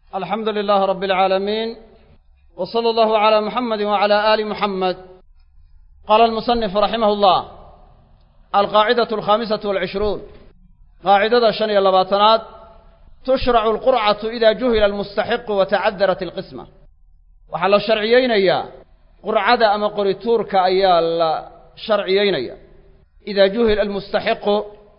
alxamdu lilaah rabi alcaalamiin w sala allahu calaa muxamedi wacala aali muxamed qaala almusanifu raximah llah alqaacidatu alkhaamisatu walcishruun qaacidada shan iyo labaatanaad tushracu alqurcatu ida juhila almustaxiqu wa tacadarat alqisma waxaa la sharciyeynayaa qurcada ama qorituurka ayaa la sharciyeynaya idaa juhila almustaxiqu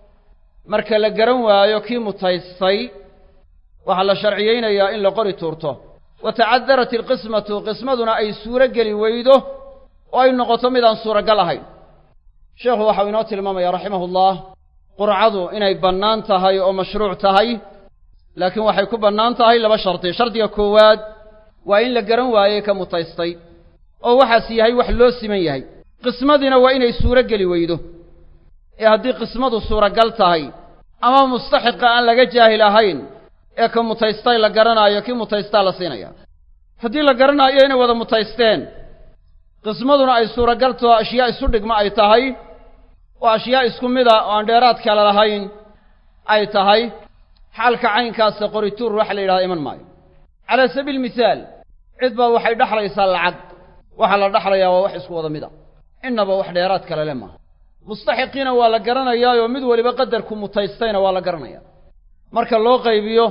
marka la garan waayo kii mutaystay waxaa la sharciyeynayaa in la qori tuurto wa tacadarat alqismatu qismaduna ay suuro geli weydo oo ay noqoto midaan suuragal ahayn sheekhu waxau inoo tilmaamaya raximahullah qurcadu inay bannaan tahay oo mashruuc tahay laakiin waxay ku bannaan tahay laba shardi shardiga koowaad waa in la garan waayey ka mutaystay oo waxaas yahay wax loo siman yahay qismadiina waa inay suuro geli weydo ee haddii qismadu suuragal tahay ama mustaxiqa aan laga jaahil ahayn ee ka mutaystay la garanaayo kii mutaystaa la siinaya haddii la garanaayo inay wada mutaysteen qismaduna ay suuragal taho ashyaa isu dhigma ay tahay oo ashyaa isku mida oo aan dheeraad kale lahayn ay tahay xaalka caynkaasa qorituur waxa la yidhahda iman maayo calaa sabiili mihaal cid baa waxay dhexlaysaa lacag waxaa la dhexlayaa waa wax isku wada mid a innaba wax dheeraad kale le maaha mustaxiqiina waa la garanayaayoo mid weliba qadarku mutaystayna waa la garanayaa marka loo qaybiyo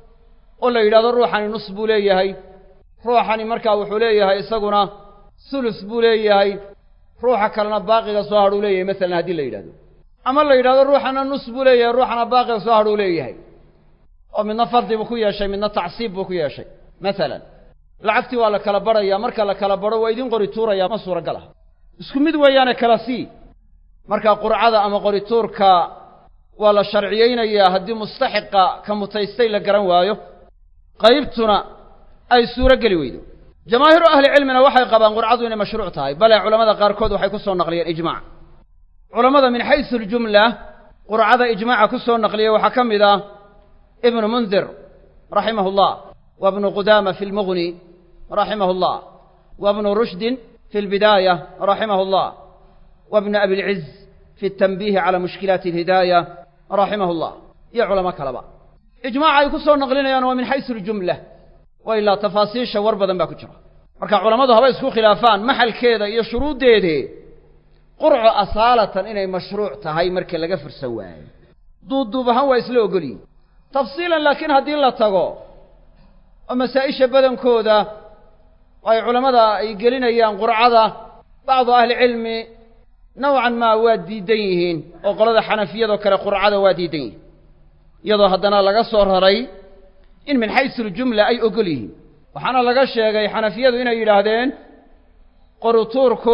oo la yidhahdo ruuxani nus buu leeyahay ruuxani markaa wuxuu leeyahay isaguna sulus buu leeyahay ruuxa kalena baaqiga soo hadhuu leeyahay masalan haddii la yidhahdo ama la yidhahdo ruuxana nus buu leeyahay ruuxana baaqiga soo hadhuu leeyahay oo midna fardi buu ku yeeshay midna tacsiib buu ku yeeshay masalan lacagtii waa la kala badhayaa marka la kala badho waa idin qori tuurayaa ma suuragal ah isku mid weeyaane kala sii marka qurcada ama qorituurka waa la sharciyeynayaa haddii mustaxiqa ka mutaystay la garan waayo qaybtuna ay suuro geli weydo jamaahiiru ahlicilmina waxay qabaan qurcadu inay mashruuc tahay bale culamada qaarkood waxay ku soo naqliyeen ijmac culammada min xaysu aljumla qurcada ijmaaca ku soo naqliyey waxaa ka mid ah ibnu mundir raximah llah wa bnu qudaama fi lmughni raximah llah wa bnu rushdin fi lbidaaya raximah llah wa bnu abilciz fi tanbiihi cala mushkilaati alhidaaya raximah llah iyo culamo kaleba ijmaaca ay ku soo naqlinayaan waa min xaysu aljumla wa ilaa tafaasiisha war badan baa ku jira marka culammadu haba isku khilaafaan maxalkeeda iyo shuruuddeedee qurco asaalatan inay mashruuc tahay marka laga fursan waayo duubduub ahaan waa isla ogolyihin tafsiilan laakiin haddii la tago oo masaa-isha badankooda oo ay culammada ay gelinayaan qurcada bacdu ahlicilmi nowcan maa waa diidan yihiin oo qolada xanafiyadoo kale qurcada waa diidan yihiin iyadoo haddana laga soo raray in min xaysu aljumla ay ogol yihiin waxaana laga sheegay xanafiyadu inay yidhaahdeen qorutuurku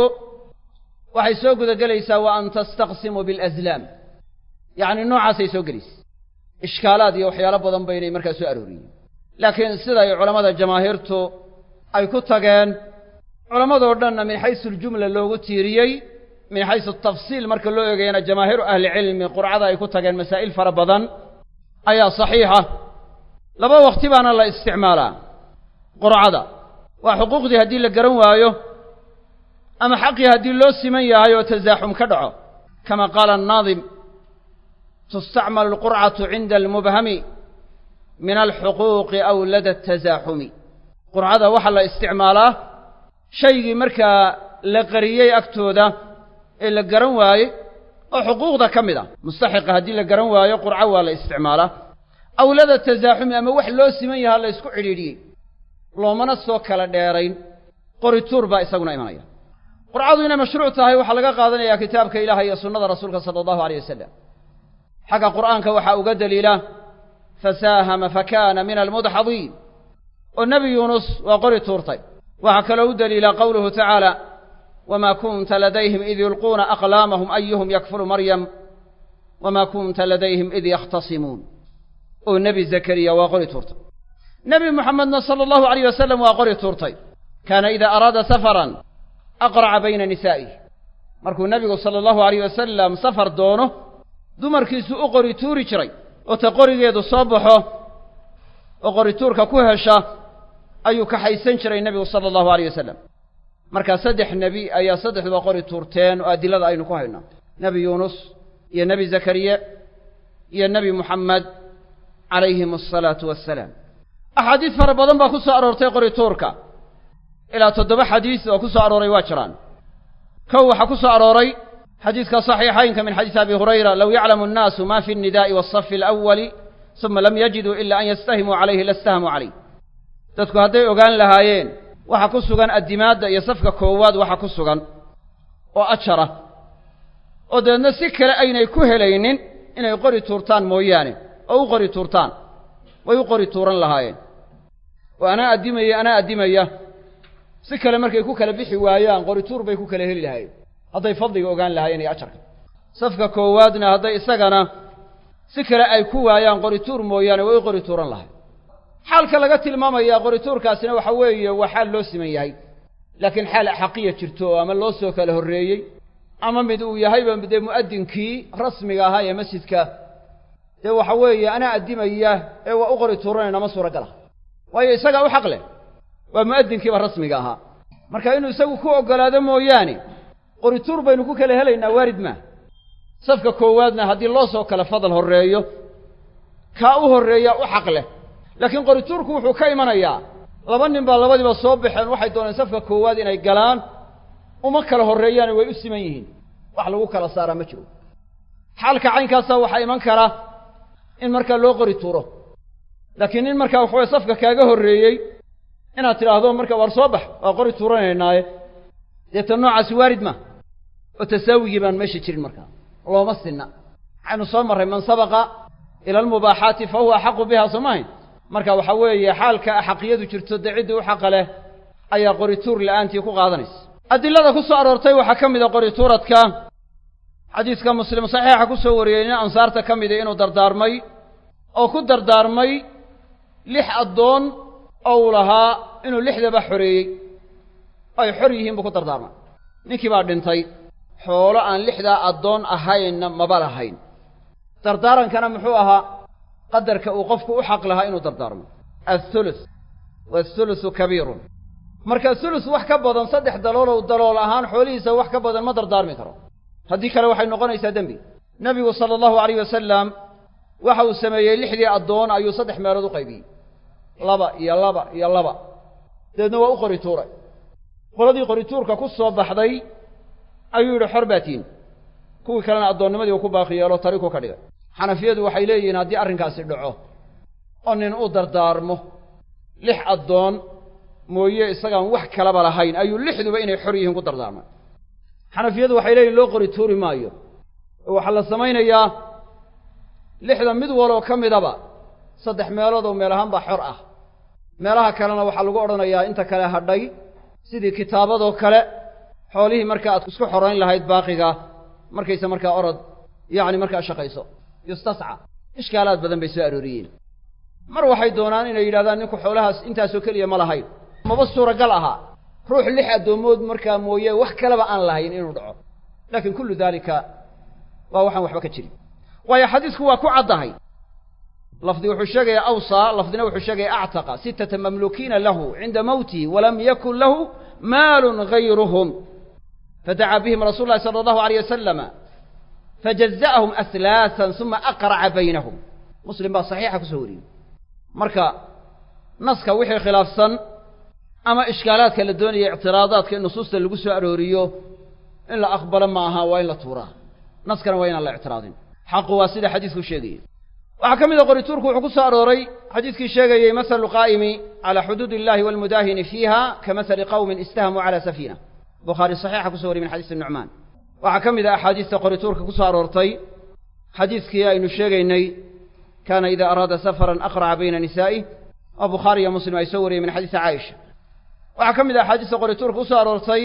waxay soo gudagelaysaa wa an tastaqsimuu bialaslaam yacni noocaasay soo gelaysa ishkaalaad iyo waxyaalo badan baynay markaa soo arooriyeen laakiin siday culammada jamaahiirtu ay ku tageen culammadoo dhanna min xaysu aljumla loogu tiiriyey min xaysu tafsiil marka loo eegayana jamaahiiru ahlicilmi qurcada ay ku tageen masaa'il fara badan ayaa saxiixa laba wakti baana la isticmaalaa qurcada waa xuquuqdii haddii la garan waayo ama xaqii haddii loo siman yahay oo tasaaxum ka dhaco kama qaala annaadim tustacmalu alqurcatu cinda almubhami min alxuquuqi aw lada tasaaxumi qurcada waxaa la isticmaalaa shaygii markaa la qariyey agtooda ee la garan waayey oo xuquuqda ka mid ah mustaxiqa haddii la garan waayo qurco waa la isticmaalaa awlada tasaaxumi ama wax loo siman yahaa la ysku cidhiidhiyey loomana soo kala dheerayn qorituur baa isaguna imanaya qurcadu inay mashruuc tahay waxaa laga qaadanayaa kitaabka ilaah iyo sunnada rasuulka sala allahu aleyh wasalam xagga qur'aanka waxaa uga daliila fasaahama fakaana min almudxadiin oo nebi yuunus waa qori tuurtay waxaa kaloo u daliila qowluhu tacaala wma kunta ladayhim id yulquuna aqlaamahum ayuhum yakfulu maryam wma kunta ladayhim id yakhtasimuun oo nebi zakariya waa qori tuurtay nebi muxamedna sala allahu alayh wasalam waa qori tuurtay kaana idaa araada safaran aqraca bayna nisaa'ih markuu nebigu sala allahu alayh wasalam safar doono dumarkiisu u qori tuuri jiray oo ta qorigeedu soo baxo oo qorituurka ku hesha ayuu kaxaysan jiray nebigu sala allahu alayh wasalam markaa saddex nebi ayaa saddexduba qori tuurteen oo adilada aynu ku haynaa nebi yuunus iyo nebi zakariya iyo nebi muxamed calayhim asalaatu wassalaam axaadiis fara badan baa ku soo aroortay qorituurka ilaa toddoba xadiis oo ku soo arooray waa jiraan kow waxaa ku soo arooray xadiiska saxiixaynka min xadiisi abi hurayra low yaclamu annaasu ma fi الnidaءi waالصafi alأwali suma lam yajiduu ila an yastahimuu calayhi lastahamuu calayh dadku hadday ogaan lahaayeen waxa ku sugan addimaadda iyo safka koowaad waxa ku sugan oo ajara oo dabeedna si kale aynay ku helaynin inay qori tuurtaan mooyaane oo u qori tuurtaan way u qori tuuran lahaayeen oo anaa addimaya anaa addimaya si kale markay ku kala bixi waayaan qori tuur bay ku kala heli lahaayeen hadday fadliga ogaan lahaayeen iyo ajarka safka koowaadna hadday isagana si kale ay ku waayaan qori tuur mooyaane way u qori tuuran lahayen xaalka laga tilmaamayaa qorituurkaasina waxa weeye waa xaal loo siman yahay laakiin xaal xaqiya jirto oo ama loo soo kala horreeyey ama mid uu yahayba dee mu'adinkii rasmiga ahaa ee masjidka dee waxa weeye anaa addimaya ee waa u qori tuuranayna ma suuragala waayo isagaa u xaq leh waa mu'adinkiiba rasmiga ahaa marka inuu isagu ku oggolaado mooyaane qorituur baynu ku kala helaynaa waarid maa safka koowaadna haddii loo soo kala fadal horreeyo kaa u horreeya u xaq leh laakiin qorituurku wuxuu ka imanayaa laba nin baa labadiiba soo baxeen waxay dooneen safka koowaad inay galaan uma kala horreeyaane way u siman yihiin wax lagu kala saaraa ma jiro xaalka caynkaasa waxaa iman kara in markaa loo qori tuuro laakiin nin markaa waxaweye safka kaaga horreeyey inaad tidhaahdo marka waar soo bax waa qori tuuranaynaaye deeta noocaasi waarid ma oo tasaawigii baan meesha jirin markaa looma sinna waxaynu soo marray man sabaqa ila almubaaxaati fa huwa axaqu biha soo mahayn marka waxaa weeye xaalka axaqiyadu jirto dee ciddii u xaqa leh ayaa qorituur la'aantii ku qaadanaysa adilada ku soo aroortay waxaa ka mid a qorituuradka xadiiska muslim saxiixa ku soo wariyey nin ansaarta ka mida inuu dardaarmay oo ku dardaarmay lix addoon oo uu lahaa inuu lixdaba xoreeyey ay xor yihiin buu ku dardaarmay ninkii baa dhintay xoolo aan lixdaa addoon ahaynna maba lahayn dardaarankana muxuu ahaa qadarka uu qofku u xaq lahaa inuu dardaarmo athuluth wathuluthu kabiirun marka thuluth wax ka badan saddex daloolow dalool ahaan xoolihiisa wax ka badan ma dardaarmi karo haddii kale waxay noqonaysaa dembi nebigu sala allahu alayh wasalam waxa uu sameeyey lixdii addoon ayuu saddex meelood u qaybiyey laba iyo laba iyo laba dabeedna waa u qori tuuray qoladii qori tuurka ku soo baxday ayuu yidhi xor baa tiin kuwii kalena addoonnimadii uu ku baaqi yeelo tariku ka dhigay xanafiyadu waxay leeyihiin haddii arrinkaasi dhaco oo nin u dardaarmo lix addoon mooye isagaan wax kalaba lahayn ayuu lixduba inay xor yihiin ku dardaarmay xanafiyadu waxay leeyihin loo qori tuuri maayo oo waxaa la samaynayaa lixda mid waloo ka midaba saddex meelood oo meel ahaan baa xor ah meelaha kalena waxaa lagu odhanayaa inta kale hadhay sidii kitaabadoo kale xoolihii marka aad isku xorayn lahayd baaqiga markayse markaa orod yacni markaa shaqayso yustasca ishkaalaad badan bay soo arooriyeen mar waxay doonaan inay yidhahdaan ninku xoolahaas intaasoo keliya ma lahayn maba suuragal ahaa ruux lix addoommood markaa mooye wax kaleba aan lahayn inuu dhaco laakiin kullu daalika waa waxaan waxba ka jirin waayo xadiisku waa ku caddahay lafdi wuxuu sheegaya awsaa lafdina wuxuu sheegaya actaqa sittata mamluukiina lahu cinda mawtihi walam yakun lahu maalun gayruhum fadacaa bihim rasuulu llahi sala allahu alayh wasalama fajaza'ahum ahlaasan suma aqraca baynahum muslim baa saxiixa kusoo wariyey marka naska wixii khilaafsan ama ishkaalaadka la doonaya ictiraadaadka in nusuusta lagu soo arooriyo in la aqbalo ma aha waa in la tuuraa naskana waa inaan la ictiraadin xaqu waa sida xadiisku sheegayey waxaa ka mid a qorituurku wuxuu ku soo arooray xadiiskii sheegayey masalu qaa'imi calaa xuduud illahi walmudaahini fiiha ka masali qawmin istahamuu cala safiina bukhaari saxiixa kuso wariyey min xadiisi nucmaan waxaa ka mid a axaadiista qorituurka ku soo aroortay xadiiskii aynu sheegaynay kaana ida araada safaran aqraca bayna nisaa'ih oo bukhaari iyo muslim ay soo wariyeen min xadiisi caaisha waxaa ka mid a axaadiista qorituurka ku soo aroortay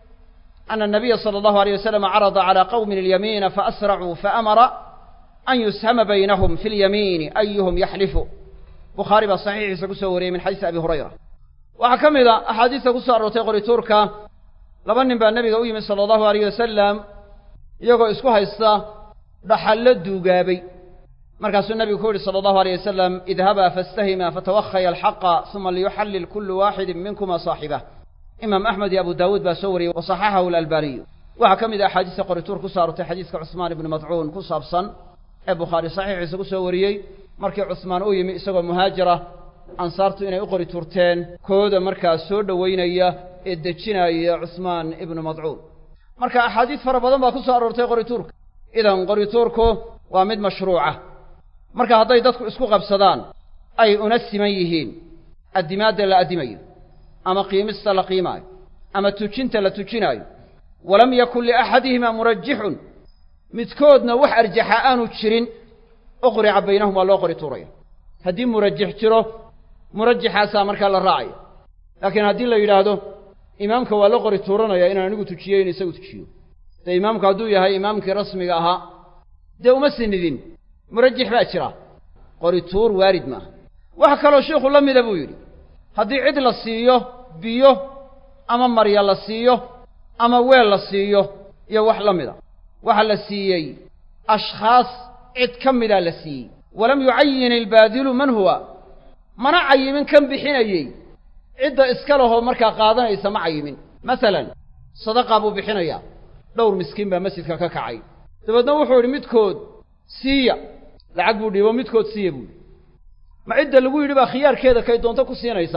ana الnabiya salى اllahu alيyه wasalam carada calى qowmin اlyamiina faasracuu faamara an yushama baynahum fi اlyamiini ayuhum yaxlifu bukhaari baa saxiixiisa ku soo wariyey min xadiisi abi hurayra waxaa ka mid a axaadiista ku soo aroortay qorituurka laba nin baa nebiga u yimid sala allahu alayh wasalam iyagoo isku haysta dhaxallo duugaabay markaasuu nebigu ku yidhi sala allahu alayh wasalam idhabaa faastahima fatawahaya alxaqa uma liyuxallil kullu waaxidin minkuma saaxibah imaam axmed iyo abu daawuud baa soo wariyey wa saxaxahu alalbaaniyu waxaa ka mid a axaadiista qorituur ku soo aroortay xadiiska cusmaan ibnu madcuun ku saabsan ee bukhaari saxiixiisa ku soo wariyey markii cusmaan u yimi isagoo muhaajira ansaartu inay u qori tuurteen kooda markaa soo dhowaynaya ee dejinaya cusmaan ibnu madcuun marka axaadiis fara badan baa ku soo aroortay qorituurka idan qorituurku waa mid mashruuca marka hadday dadku isku qabsadaan ay una siman yihiin addimaadda la addimayo ama qiimista la qiimaayo ama tujinta la tujinaayo walam yakun liaxadihimaa murajixun midkoodna wax arjaxa aanu jirin uqrica baynahum waa loo qori tuuraya haddii murajix jiro murajixaasaa markaa la raacaya laakiin haddii la yidhaahdo imaamka waa la qori tuuranaya inaan anigu tujiyo in isagu tujiyo dee imaamku hadduu yahay imaamkii rasmiga ahaa dee uma sinidin murajix baa jira qori tuur waarid maaha waxa kaloo sheikhu la mida buu yidhi haddii cid la siiyo biyo ama marya la siiyo ama weel la siiyo iyo wax la mida waxaa la siiyey ashkhaas cid ka midaa la siiyey walam yucayin ilbaadilu man huwa mana cayimin kan bixinayey cidda iska lahoo markaa qaadanaysa ma cayimin masalan sadaqaa buu bixinayaa dhowr miskiin baa masjidka ka kacay dabeedna wuxuu yidhi midkood siiya lacag buu dhiibo midkood siiya buu yidhi ma cidda lagu yidhi baa khiyaarkeeda kay doonto ku siinaysa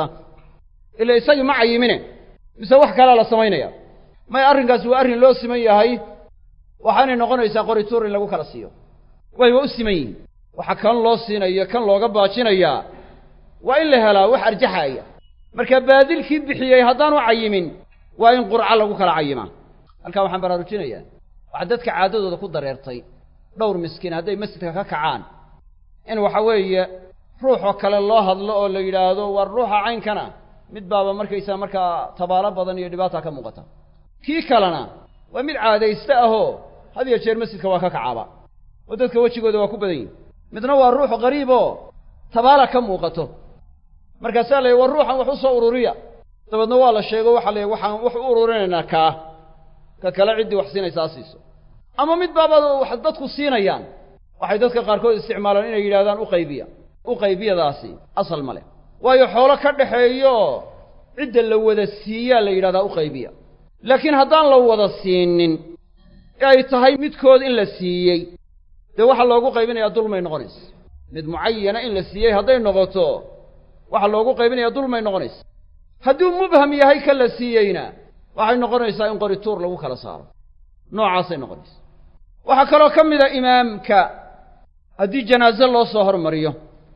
ila isagii ma cayimine mise wax kalaa la samaynaya may arrinkaasi waa arrin loo siman yahay waxaanay noqonaysaa qorituur in lagu kala siiyo way waa u siman yihiin waxa kan loo siinayo kan looga baajinayaa waa in la helaa wax arjaxaaya marka baadilkii bixiyey haddaanu cayimin waa in qurco lagu kala cayimaa halkaa waxaan baraarujinayaa waxaa dadka caadadooda ku dareertay dhowr miskiin hadday masjidka ka kacaan in waxa weeye ruuxoo kale loo hadlo oo la yidhaahdo war ruuxa caynkana mid baaba markaysaa markaa tabaalo badan iyo dhibaata ka muuqata kii kalena waa mid caadayste ahoo had iyo jeer masjidka waa ka kacaaba oo dadka wejigooda waa ku badan yihin midna waa ruux qariib oo tabaala ka muuqato markaasaa la yidhi war ruuxan wax u soo ururiya dabeedna waa la sheego waxaa la yidhi waxaan wax u ururinaynaa kaa ka kale ciddii wax siinaysaa siiso ama mid baaba wax dadku siinayaan waxay dadka qaarkood isticmaalaan inay yidhahdaan u qaybiya u qaybiyadaasi asal ma leh waayo xoolo ka dhaxeeyo cidda la wada siiyaa la yidhahdaa u qaybiya laakiin haddaan la wada siinin ee ay tahay midkood in la siiyey dee waxaa loogu qaybinayaa dulmay noqonaysa mid mucayana in la siiyey hadday noqoto waxaa loogu qaybinayaa dulmay noqonaysa hadduu mubham yahay ka la siiyeyna waxay noqonaysaa in qorituur lagu kala saaro noocaasay noqonaysa waxaa kaloo ka mida imaamka haddii janaaso loo soo hormariyo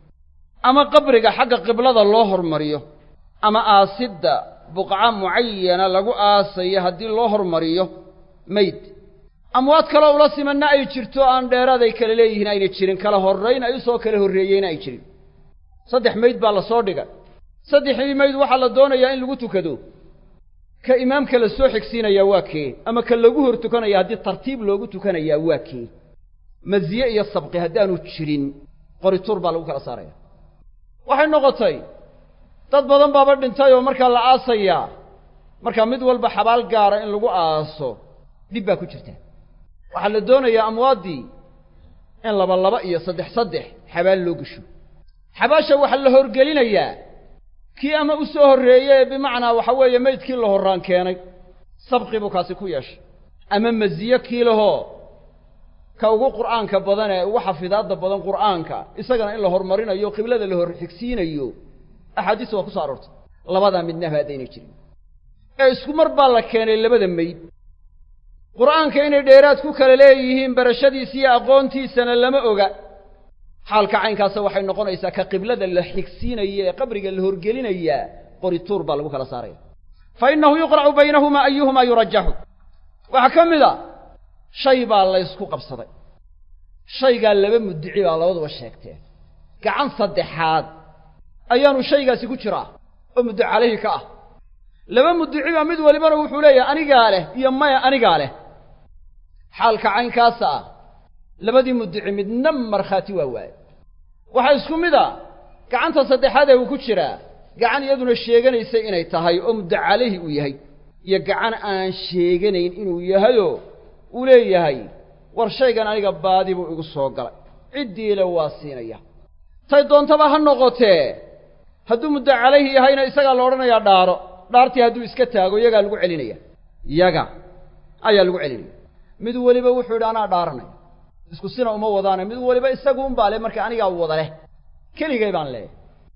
ama qabriga xagga qiblada loo hormariyo ama aasidda buqca mucayana lagu aasayo haddii loo hormariyo mayd amwaad kaloo ula simanna ay jirto aan dheeraad ay kala leeyihiin ayna jirin kala horrayn ay usoo kala horreeyeyna ay jirin saddex mayd baa la soo dhigay saddexdii mayd waxaa la doonayaa in lagu tukado ka imaamka la soo xigsiinayaa waa kee ama ka lagu hor tukanaya haddii tartiib loogu tukanayaa waa kee masiye iyo sabqi haddaanu jirin qorituur baa lagu kala saaraya waxay noqotay dad badan baaba dhintay oo markaa la aasayaa markaa mid walba xabaal gaara in lagu aaso dhib baa ku jirta waxaa la doonayaa amwaaddii in laba laba iyo saddex saddex xabaal loo gesho xabaasha waxaa la horgelinayaa kii ama u soo horreeye bimacnaa waxa weeye maydkii la horraan keenay sabqi buu kaasi ku yeeshay ama masiye kii lahoo ka ugu qur'aanka badan ee ugu xafidaadda badan qur'aanka isagana in la horumarinayo qiblada la hor xigsiinayo axaadiis waa ku soo aroortay labadaa midnaba haddaynay jirin ee isku mar baa la keenay labada mayd qur'aanka inay dheeraad ku kala leeyihiin barashadiisa iyo aqoontiisana lama oga xaalka caynkaasa waxay noqonaysaa ka qiblada la xigsiinaya ee qabriga la horgelinayaa qorituur baa lagu kala saaraya fa innahu yuqracu baynahumaa ayuhumaa yurajaxu waxaa ka mid a shay baa laysku qabsaday shaygaa laba muddici baa labaduba sheegteen gacan saddexaad ayaanu shaygaasi ku jiraa oo muddo calayhi ka ah laba muddici baa mid walibana wuxuu leeyahay anigaa leh iyo maya anigaa leh xaalka caynkaasa ah labadii muddici midna markhaati waa waaye waxaa isku mid a gacanta saddexaad ee uu ku jiraa gacan iyaduna sheeganaysay inay tahay oo muddo calayhi uu yahay iyo gacan aan sheeganayn inuu yahayoo uu leeyahay war shaygan aniga baadi buu igu soo galay ciddiile waa siinaya tay doontaba ha noqotee hadduu muddo calayhi yahayna isagaa la odhanayaa dhaaro dhaartii hadduu iska taago iyagaa lagu celinaya yaga ayaa lagu celinaya mid weliba wuxuu yidhi anaa dhaaranaya isku sina uma wadaana mid waliba isagu unbaa leh marka anigaa wada leh keligay baan leeyahay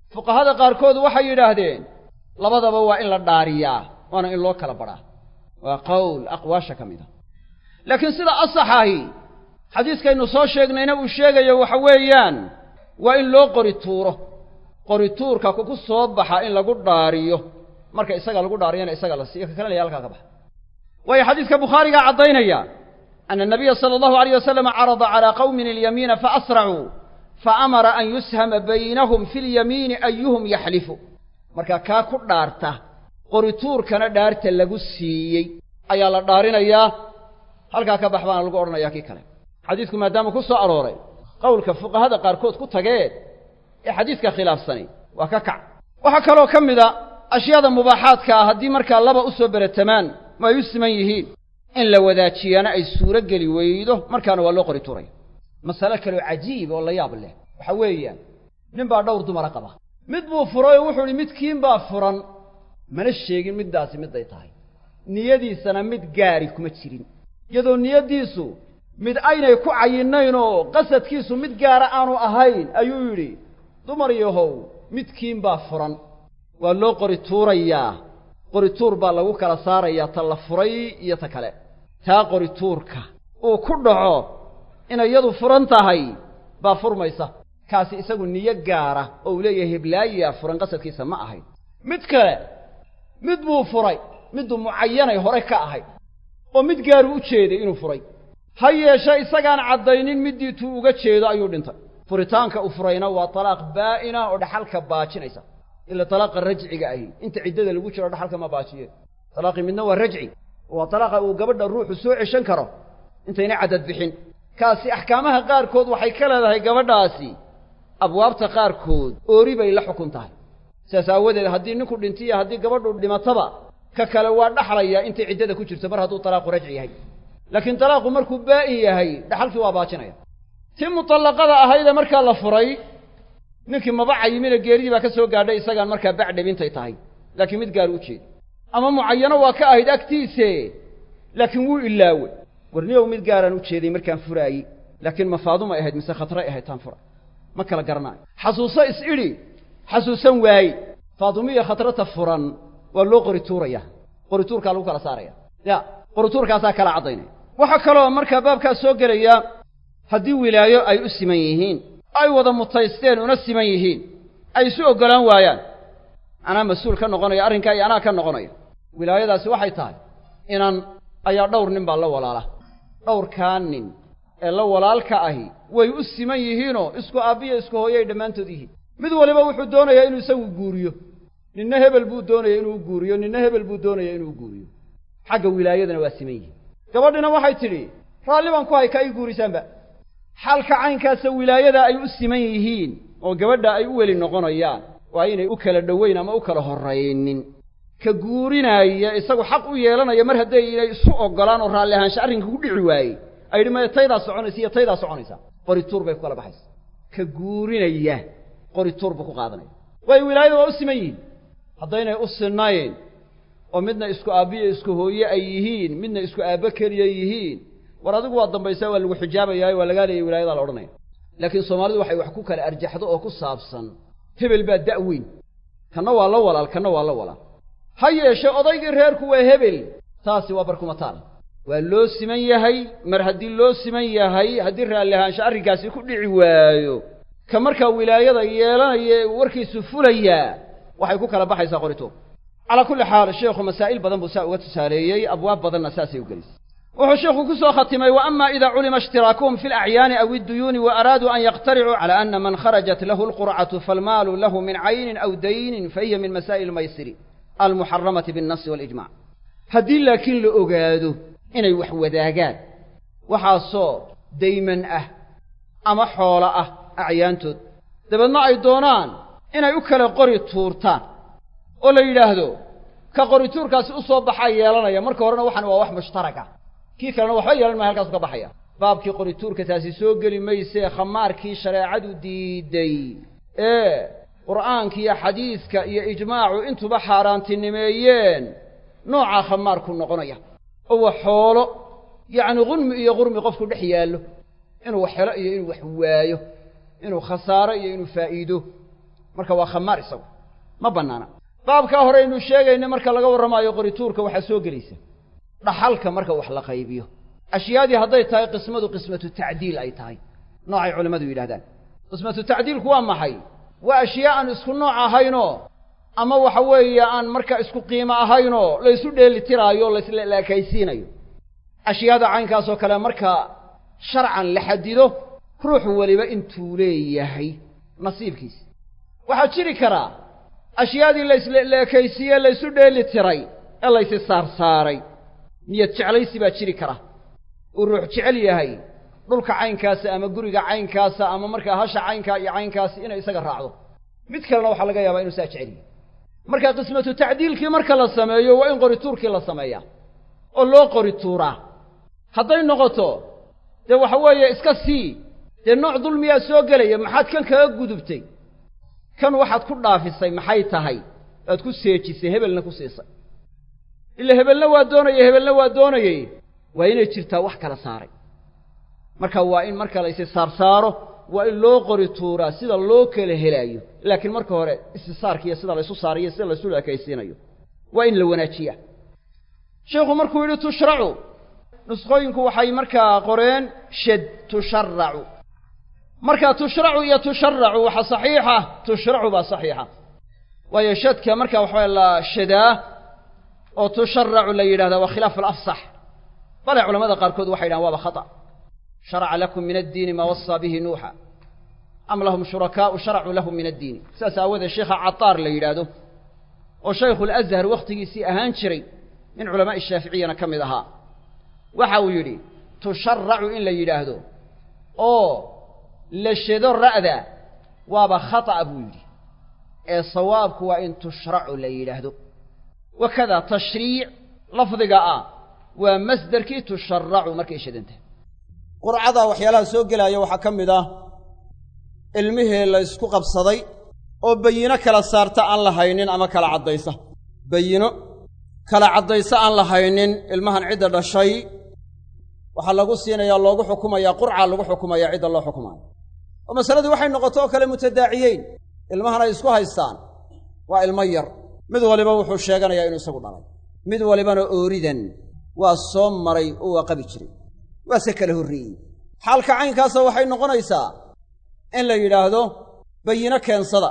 fuqahada qaarkood waxay yidhaahdeen labadaba waa in la dhaariyaa waana in loo kala badhaa waa qowl aqwaasha ka mid a laakiin sida asaxahi xadiiskaynu soo sheegnayna uu sheegayo waxa weeyaan waa in loo qori tuuro qori tuurka ku soo baxa in lagu dhaariyo marka isaga lagu dhaariyana isaga la siiyo ka kalena halkaa ka baxa waayo xadiiska bukhaarigaa caddaynaya ana anabiya sala allahu alayh wasalam carada calaa qawmin alyamiina faasracuu faamara an yushama baynahum fi lyamiini ayuhum yaxlifu marka kaa ku dhaarta qorituurkana dhaarta lagu siiyey ayaa la dhaarinayaa halkaa ka bax baana lagu odhanayaa kii kale xadiisku maadaama ku soo arooray qowlka fuqahada qaarkood ku tageen ee xadiiska khilaafsani waa ka kac waxaa kaloo ka mid a ashyaada mubaaxaadka ah haddii markaa laba u soo beratamaan ma ay u siman yihiin in la wadaajiyaana ay suuro geli weydo markaana waa loo qori tuuraya masale kaloo cajiib oo la yaab leh waxa weeyaan nin baa dhowr dumara qaba mid buu furay oo wuxuu idhi midkiin baa furan mana sheegin middaasi miday tahay niyadiisana mid gaari kuma jirin iyadoo niyaddiisu mid aynay ku cayinayn oo qasadkiisu mid gaara aanu ahayn ayuu yidhi dumar yahow midkiin baa furan waa loo qori tuurayaa qori tuur baa lagu kala saarayaa ta la furay iyo ta kale taa qori tuurka uu ku dhaco inay iyadu furan tahay baa furmaysa kaasi isagu niyo gaara oo uu leeyahay heblaayaa furan qasadkiisa ma ahayn mid kale mid buu furay midduu mucayanay hore ka ahayd oo mid gaaru u jeeday inuu furay ha yeeshe isagaan caddaynin middii tuu uga jeedo ayuu dhintay furitaanka u furayna waa talaaq baa'ina oo dhaxalka baajinaysa ila talaaqa rajciga ahi inta ciddada lagu jiro dhaxalka ma baajiye talaaqii midna waa rajci waa talaaqa uu gabadha ruuxu soo ceshan karo intayna caddad bixin kaasi axkaamaha qaarkood waxay ka leedahay gabadhaasi abwaabta qaarkood oori bay la xukun tahay sidaas aawadeed haddii ninku dhintiyo haddii gabadhu dhimataba ka kale waa dhaxlayaa intay ciddada ku jirto mar hadduu talaaqu rajci yahay laakiin talaaqu markuu baa'in yahay dhaxalkii waa baajinaya tii mutallaqada ahaydee markaa la furay ninkii maba cayimina geeridii baa ka soo gaadhay isagaan markaa bacdhabintay tahay laakiin mid gaar u jeeda ama mucayano waa ka ahayd agtiise laakiin wuu ilaawey warniyow mid gaaraan u jeeday markaan furaayey laakiin ma faadumay ahayd mise khatray ahayd taan fura ma kala garanaayo xasuuso is idhi xasuusan waaye faadumiyo khatrata furan waa loo qori tuuraya qori tuurkaa lagu kala saaraya ya qori tuurkaasaa kala caddaynaya waxaa kaloo markaa baabkaas soo gelaya haddii wilaayo ay u siman yihiin ay wada mutaysteen una siman yihiin ay isu oggolaan waayaan anaa mas-uul ka noqonaya arrinkaa iyo anaa ka noqonaya wilaayadaasi waxay tahay inan ayaa dhowr nin baa la walaala dhowrkaa nin ee la walaalka ahi way u siman yihiinoo isku aabbiya isku hooyay dhammaantood yihiin mid waliba wuxuu doonayaa inuu isagu guuriyo ninna hebel buu doonaya inuu guuriyo ninna hebel buu doonaya inuu guuriyo xagga wilaayadana waa siman yihiin gabadhina waxay tidhi raalli baan ku hay ka ii guurisaanba xaalka caynkaasa wilaayada ay u siman yihiin oo gabadha ay u weli noqonayaan waa inay u kala dhoweyn ama u kala horraynin ka guurinaaya isagu xaq u yeelanaya mar hadday inay isu oggolaan oo raalli ahaansha arrinka ku dhici waayey ay yidhi maya taydaa soconaysa iyo taydaa soconaysa qori tuur bay ku kala baxaysa ka guurinaya qori tuur buu ku qaadanaya waayo wilaayada waa u siman yihiin haddaynay u sinayn oo midna isku aabbiyo isku hooye ay yihiin midna isku aabbo keliya yihiin war adigu waa dambaysaa waa lagu xijaabayaayo waa lagaa leeyay wilaayadaa la odhanaya laakiin soomaalidu waxay wax ku kala arjaxdo oo ku saabsan hebel baa da' weyn kanna waa la walaal kanna waa la walaal ha yeeshe odaygii reerku waa hebel taasi waa barkumataal waa loo siman yahay mar haddii loo siman yahay haddii raalli ahaansha arrinkaasi ku dhici waayo ka markaa wilaayada yeelanaya ee warkiisu fulayaa waxay ku kala baxaysaa qorituur calaa kulli xaal sheekhu masaa'il badan buu saa uga tusaaleeyey abwaab badanna saasay u gelisay wuxuu sheekhu ku soo khatimay wa ama ida culima ishtiraakuhum fi alacyaani aw idduyuuni wa araaduu an yaqtaricuu cala ana man kharajat lahu alqurcatu falmaalu lahu min caynin aw daynin fahiya min masaa'il maysiri almuxaramati binnasi walijmac haddii laakiin la ogaado inay wax wadaagaan waxaasoo dayman ah ama xoolo ah acyaantood dabeedna ay doonaan inay u kala qori tuurtaan oo la yidhaahdo ka qori tuurkaasi u soo baxaa yeelanaya marka horena waxan waa wax mushtaraka kii kalena waxba yeelan maya halkaasu ka baxaya baabkii qori tuurka taasi soo geli maysee khamaarkii shareecadu diiday ee qur'aanka iyo xadiiska iyo ijmaacu intuba xaaraantinimeeyeen noocaa khamaarku noqonaya oo waa xoolo yacni qunmi iyo qurmi qofku dhex yaallo inuu wax helo iyo inuu wax waayo inuu khasaaro iyo inuu faa'iido marka waa khamaar isagu ma bannaana baabkaa hore aynu sheegaynay marka laga warramaayo qorituurka waxaa soo gelaysa dhaxalka marka wax la qaybiyo ashyaadii hadday tahay qismadu qismatu tacdiil ay tahay noocay culimmadu yidhahdaan qismatu tacdiilku waa maxay waa ashyaa aan isku nooc ahaynoo ama waxa weeye aan marka isku qiimo ahaynoo laysu dheelitiraayo laysla ekaysiinayo ashyaada caynkaasoo kale marka sharcan la xadido ruux weliba intuu leeyahay nasiibkiisa waxaa jiri karaa ashyaadii laysla ekaysiiye laysu dheeli tiray ee laysi saarsaaray niyad jeclaysi baa jiri kara uu ruux jecel yahay dhulka caynkaasa ama guriga caynkaasa ama markaa hasha caynkaa iyo caynkaasi inay isaga raacdo mid kalena waxaa laga yaabaa inuu saa jecel yahay marka qismatu tacdiilkii marka la sameeyo waa in qorituurkii la sameeyaa oo loo qorituuraa hadday noqoto dee waxa weeye iska sii dee nooc dulmiyaa soo gelaya maxaad kan kaga gudubtay kan waxaad ku dhaafisay maxay tahay waad ku seejisay hebelna ku siisay ila hebelna waa doonayey hebelna waa doonayey waa inay jirtaa wax kala saaray marka waa in marka la isi saarsaaro waa in loo qori tuuraa sida loo kala helaayo laakiin marka hore istisaarkiiyo sida laysu saarayo sida laysu ekaysiinayo waa in la wanaajiyaa sheikhu markuu yidhi tushracu nuskhooyinku waxay markaa qoreen shad tusharacu marka tushracu iyo tusharacu waxa saxiixa tushracu baa saxiixa waayo shadka marka waxaa la shadaa oo tusharacu la yidhahdaa waa khilaaf alafsax bale culamada qaarkood waxay yidhahan waaba khata sharaca lakum min addiini maa wasaa bihi nuuxa am lahum shurakaa'u sharacuu lahum min addiini saas aawoodee sheikha cataar la yidhaahdo oo shaykhuulazhar wakhtigiisii ahaan jiray min culamaa'i shaaficiyana ka mid ahaa waxa uu yidhi tusharacu in la yidhaahdo oo la shado ra'da waaba khata'a buu yidhi ee sawaabku waa in tushracu la yidhaahdo wakada tashriic lafdiga ah waa masderkii tusharacu markay shadantahay qurcada waxyaalaha soo gelaya waxaa ka mid ah ilmihii la ysku qabsaday oo bayino kala saarta aan la haynin ama kala caddaysa bayino kala caddaysa aan la haynin ilmahan cidda dhashay waxaa lagu siinayaa loogu xukumayaa qurcaa lagu xukumayaa cidda loo xukumaayo oo masaladii waxay noqoto oo kale mutadaaciyeyn ilmahan ay isku haystaan waa ilmo yar mid waliba wuxuu sheeganayaa inuu isagu dhalay mid walibana ooridan waa soo maray oo waa qabi jiray waase kala horreeyey xaalka caynkaasa waxay noqonaysaa in la yidhaahdo bayino keensada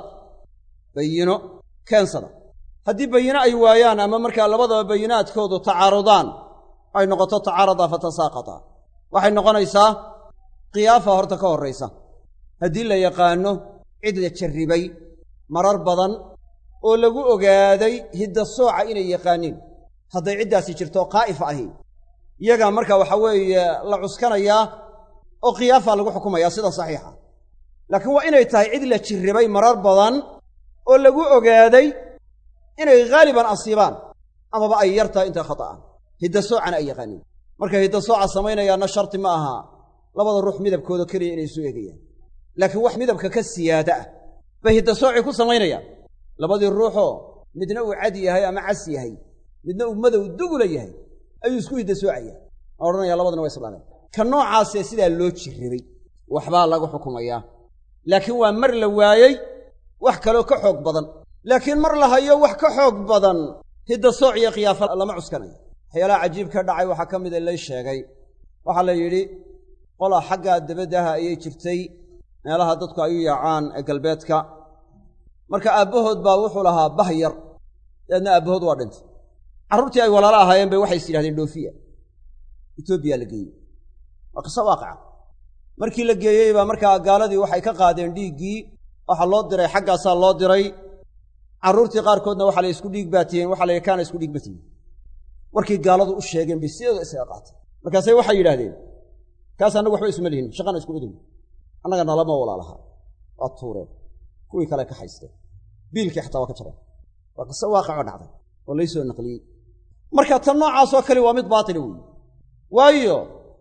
bayino keensada haddii bayino ay waayaan ama markaa labadaba bayinaadkoodu tacaarudaan ay noqoto tacaaradaa fatasaaqata waxay noqonaysaa khiyaafa horta ka horraysa haddii la yaqaanno cid la jarribay marar badan oo lagu ogaaday hidda sooca inay yaqaaniin hadday ciddaasi jirto qaa'ifa ahi iyagaa marka waxa weeye la cuskanayaa oo khiyaafaa lagu xukumayaa sida saxiixa laakiin waa inay tahay cid la jirribay marar badan oo lagu ogaaday inay haaliban asiibaan amaba ay yar tahay intaa khata'an hidda soocana ay yaqaaniin markay hidda sooca samaynayaanna sharti ma aha labada ruux midabkooda keliya inay isu eegayaan laakiin wax midabka ka siyaada ah bay hidda soocii ku samaynayaan labadii ruuxoo midna uu cad yahay ama cas yahay midna uu madow dugula yahay ayuu isku hidda soocaya a odhanaya labadana waa islaaleen ka noocaasee sidaa loo jirribay waxbaa lagu xukumayaa laakiin waa mar la waayey wax kaloo ka xoog badan laakiin mar la hayo wax ka xoog badan hidda sooc iyo khiyaafa lama cuskanayo waxyaalaha cajiib ka dhacay waxaa ka mida lay sheegay waxaa la yidhi qolaa xaggaa dabaddaha ayay jirtay meelaha dadku ay u yaacaan ee galbeedka marka aabbahood baa wuxuu lahaa bah yar dabeedna aabbahood waa dhintay carruurtii ay walaalo ahaayeen bay waxay is yidhahdeen dhoofiya etoobiya la geeyey waa qiso waaqaca markii la geeyey baa markaa gaaladii waxay ka qaadeen dhiiggii waxaa loo diray xaggaasaa loo diray carruurtii qaarkoodna waxaa la isku dhiig baatiyeen waxaa la kaana isku dhiig batiyen warkii gaaladu u sheegeen bay sideeda isaga qaatay markaasay waxay yidhahdeen kaas annagu waxba isuma lihin shaqana isku idin annaga nalama walaalaha waa tuureen kuwii kale ka haysteen biilkii xataa waa ka jareen waa qiso waaqicoo dhacday oo laysoo naqliyey marka tan noocaasoo kale waa mid baatila weeye waayo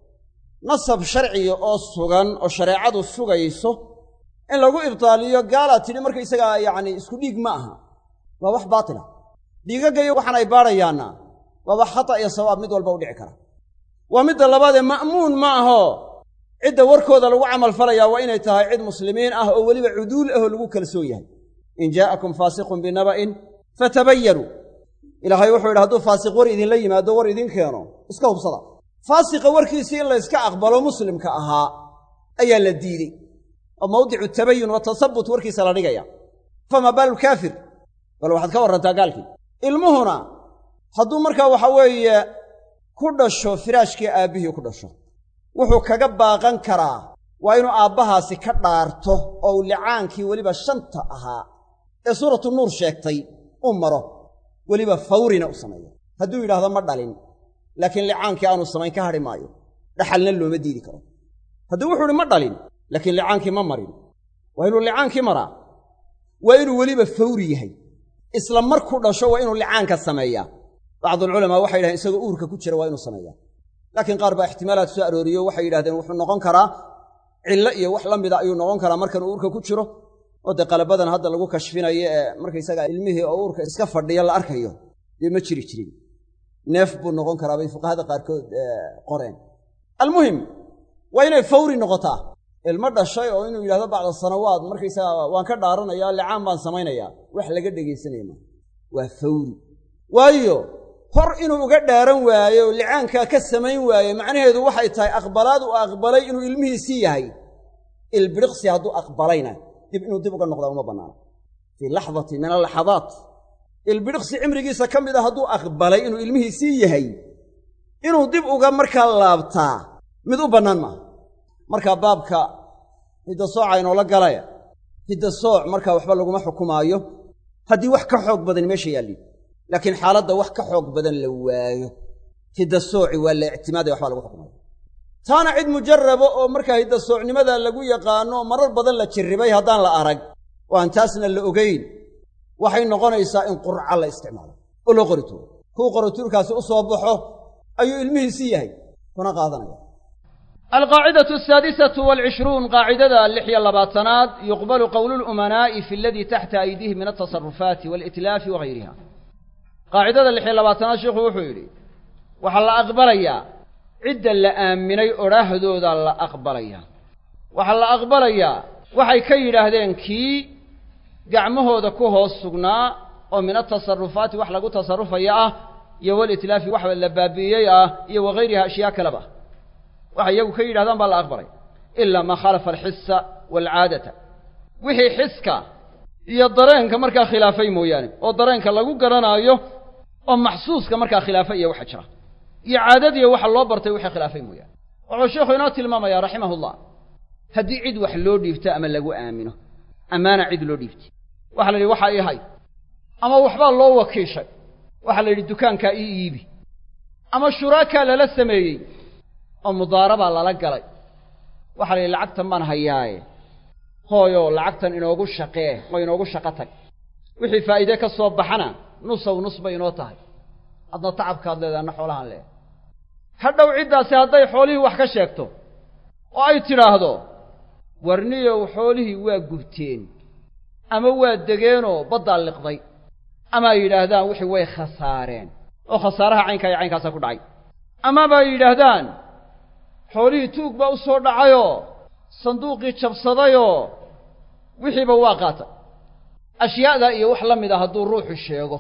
nasab sharciga oo sugan oo shareecadu sugayso in lagu ibtaaliyo gaalaa tidhi markaysagaa yacni isku dhiig ma aha waa wax baatila dhiigaggayo waxaan ay baadhayaanna waa wax khata iyo sawaab mid walba u dhici kara waa midda labaadee ma'muun ma aho cidda warkooda lagu camal falayaa waa inay tahay cid muslimiin ah oo weliba cuduul ahoo lagu kalsoon yahay in jaa'akum faasiqun binaba'in fatabayanuu ilaahay wuxuu yidhi hadduu faasiq war idinla yimaado war idin keeno iska hubsada faasiqa warkiisii in la yska aqbalo muslimka ahaa ayaa la diidey oo mawdicu tabayun wa tasabut warkiisa la dhigaya famaa baalu kaafir bal waxaad ka warrantaa gaalkii ilmuhuna hadduu markaa waxa weeye ku dhasho firaashkii aabbihii ku dhasho wuxuu kaga baaqan karaa waa inuu aabbahaasi ka dhaarto oo uu licaankii weliba shanta ahaa ee suuratu nuur sheegtay u maro weliba fawrina u sameeyo hadduu yidhaahdo ma dhalin laakiin licaankii aanu samayn ka hadhi maayo dhaxalna looma diidi karo hadduu wuxuu uhi ma dhalin laakiin licaankii ma marin waa inuu licaankii maraa waa inuu weliba fawri yahay isla markuu dhasho waa inuu licaanka sameeyaa bacdulculamaa waxay yidhahdeen isagoo uurka ku jira waa inuu sameeyaa laakiin qaar baa ixtimaalaad soo arooriyo waxay yidhahdeen wuxuu noqon karaa cillo iyo wax la mida ayuu noqon karaa markanuu uurka ku jiro oo dee qalabadan hadda lagu kashfinayo ee markaysaga ilmihii oo uurka iska fadhiya la arkayo dee ma jiri jirin neef buu noqon karaa bay fuqahada qaarkood qoreen almuhim waa inay fawri noqotaa ilmo dhashay oo inuu yidhahdo bacda sanawaad markaysaga waan ka dhaaranaya licaan baan samaynayaa wax laga dhegaysanaya maa waa fawri waayo hor inuu uga dhaaran waayo oo licaankaa ka samayn waaye macnaheedu waxay tahay aqbalaad uu aqbalay inuu ilmihiisii yahay ilbiriqsi hadduu aqbalayna dib inuu dib uga noqdaa uma bannaana fii laxdatin min alaxadaat ilbiriqsi cimrigiisa ka mid a hadduu aqbalay inuu ilmihiisii yahay inuu dib uga markaa laabtaa mid u bannaan maaha markaa baabka hidda sooca inoola galaya hidda sooc markaa waxba laguma xukumaayo haddii wax ka xoog badan meesha yaallin laakiin xaaladda wax ka xoog badan la waayo hidda sooci waa la ictimaadaya waxbaa lagu xukumaya taana cid mujarraba oo markaa hidda soocnimada lagu yaqaano marar badan la jirribay haddaan la arag oo aan taasna la ogayn waxay noqonaysaa in qurca la isticmaalo oo loo qori tuuro kuu qorituurkaasi u soo baxo ayuu ilmihiisii yahay kuna qaadanaya alqaacidatu asaadisatu waalcishruun qaacidada lix iyo labaatanaad yuqbalu qowlu lumanaa'i fi aladii taxta aydiihim min altasarufaati waalitlaafi wagayriha qaacidada lix iyo labaatanaad sheikhu wuxuu yidhi waxaa la aqbalayaa cidda la aaminay odhaahdooda la aqbalayaa waxaa la aqbalayaa waxay ka yidhaahdeen kii gacmahooda ku hoos sugnaa oo min altasarufaati wax lagu tasarufaya ah iyo walitlaafi wax la baabi'iyey ah iyo wagayriha ashyaa kaleba waxay iyagu ka yidhahdaan baa la aqbalay ilaa maa khalafa alxisa waalcaadata wixii xiska iyo dareenka markaa khilaafay mooyaane oo dareenka lagu garanaayo oo maxsuuska markaa khilaafa iyo waxa jira iyo caadadiiyo waxa loo bartay wixii khilaafay mooyaane wuxuu sheikhu inoo tilmaamayaa raximahullah haddii cid wax loo dhiibto ama lagu aamino ammaana cid loo dhiibtay waxaa la yidhi waxaa ii hay ama waxbaa loo wakiishay waxaa la yidhi dukaankaa ii iibi ama shuraakaa lala sameeyey oo mudaarabaa lala galay waxaa la yidhi lacagtan baan hayaaye hooyoo lacagtan inoogu shaqee oo inoogu shaqo tag wixii faa'iide ka soo baxana nusow nus bay inoo tahay adna tacabkaad leedahay anna xoolahaan leedahay hadhow ciddaasi hadday xoolihii wax ka sheegto oo ay tidhaahdo warniyow xoolihii waa gubteen ama waa degeenoo baddaa liqday ama ay yidhaahdaan wixii way khasaareen oo khasaaraha caynkaa iyo caynkaasaa ku dhacay amaba ay yidhaahdaan xoolihii tuug baa u soo dhacayoo sanduuqii jabsadayoo wixiiba waa qaatay ashyaa'daa iyo wax la mid a hadduu ruuxu sheego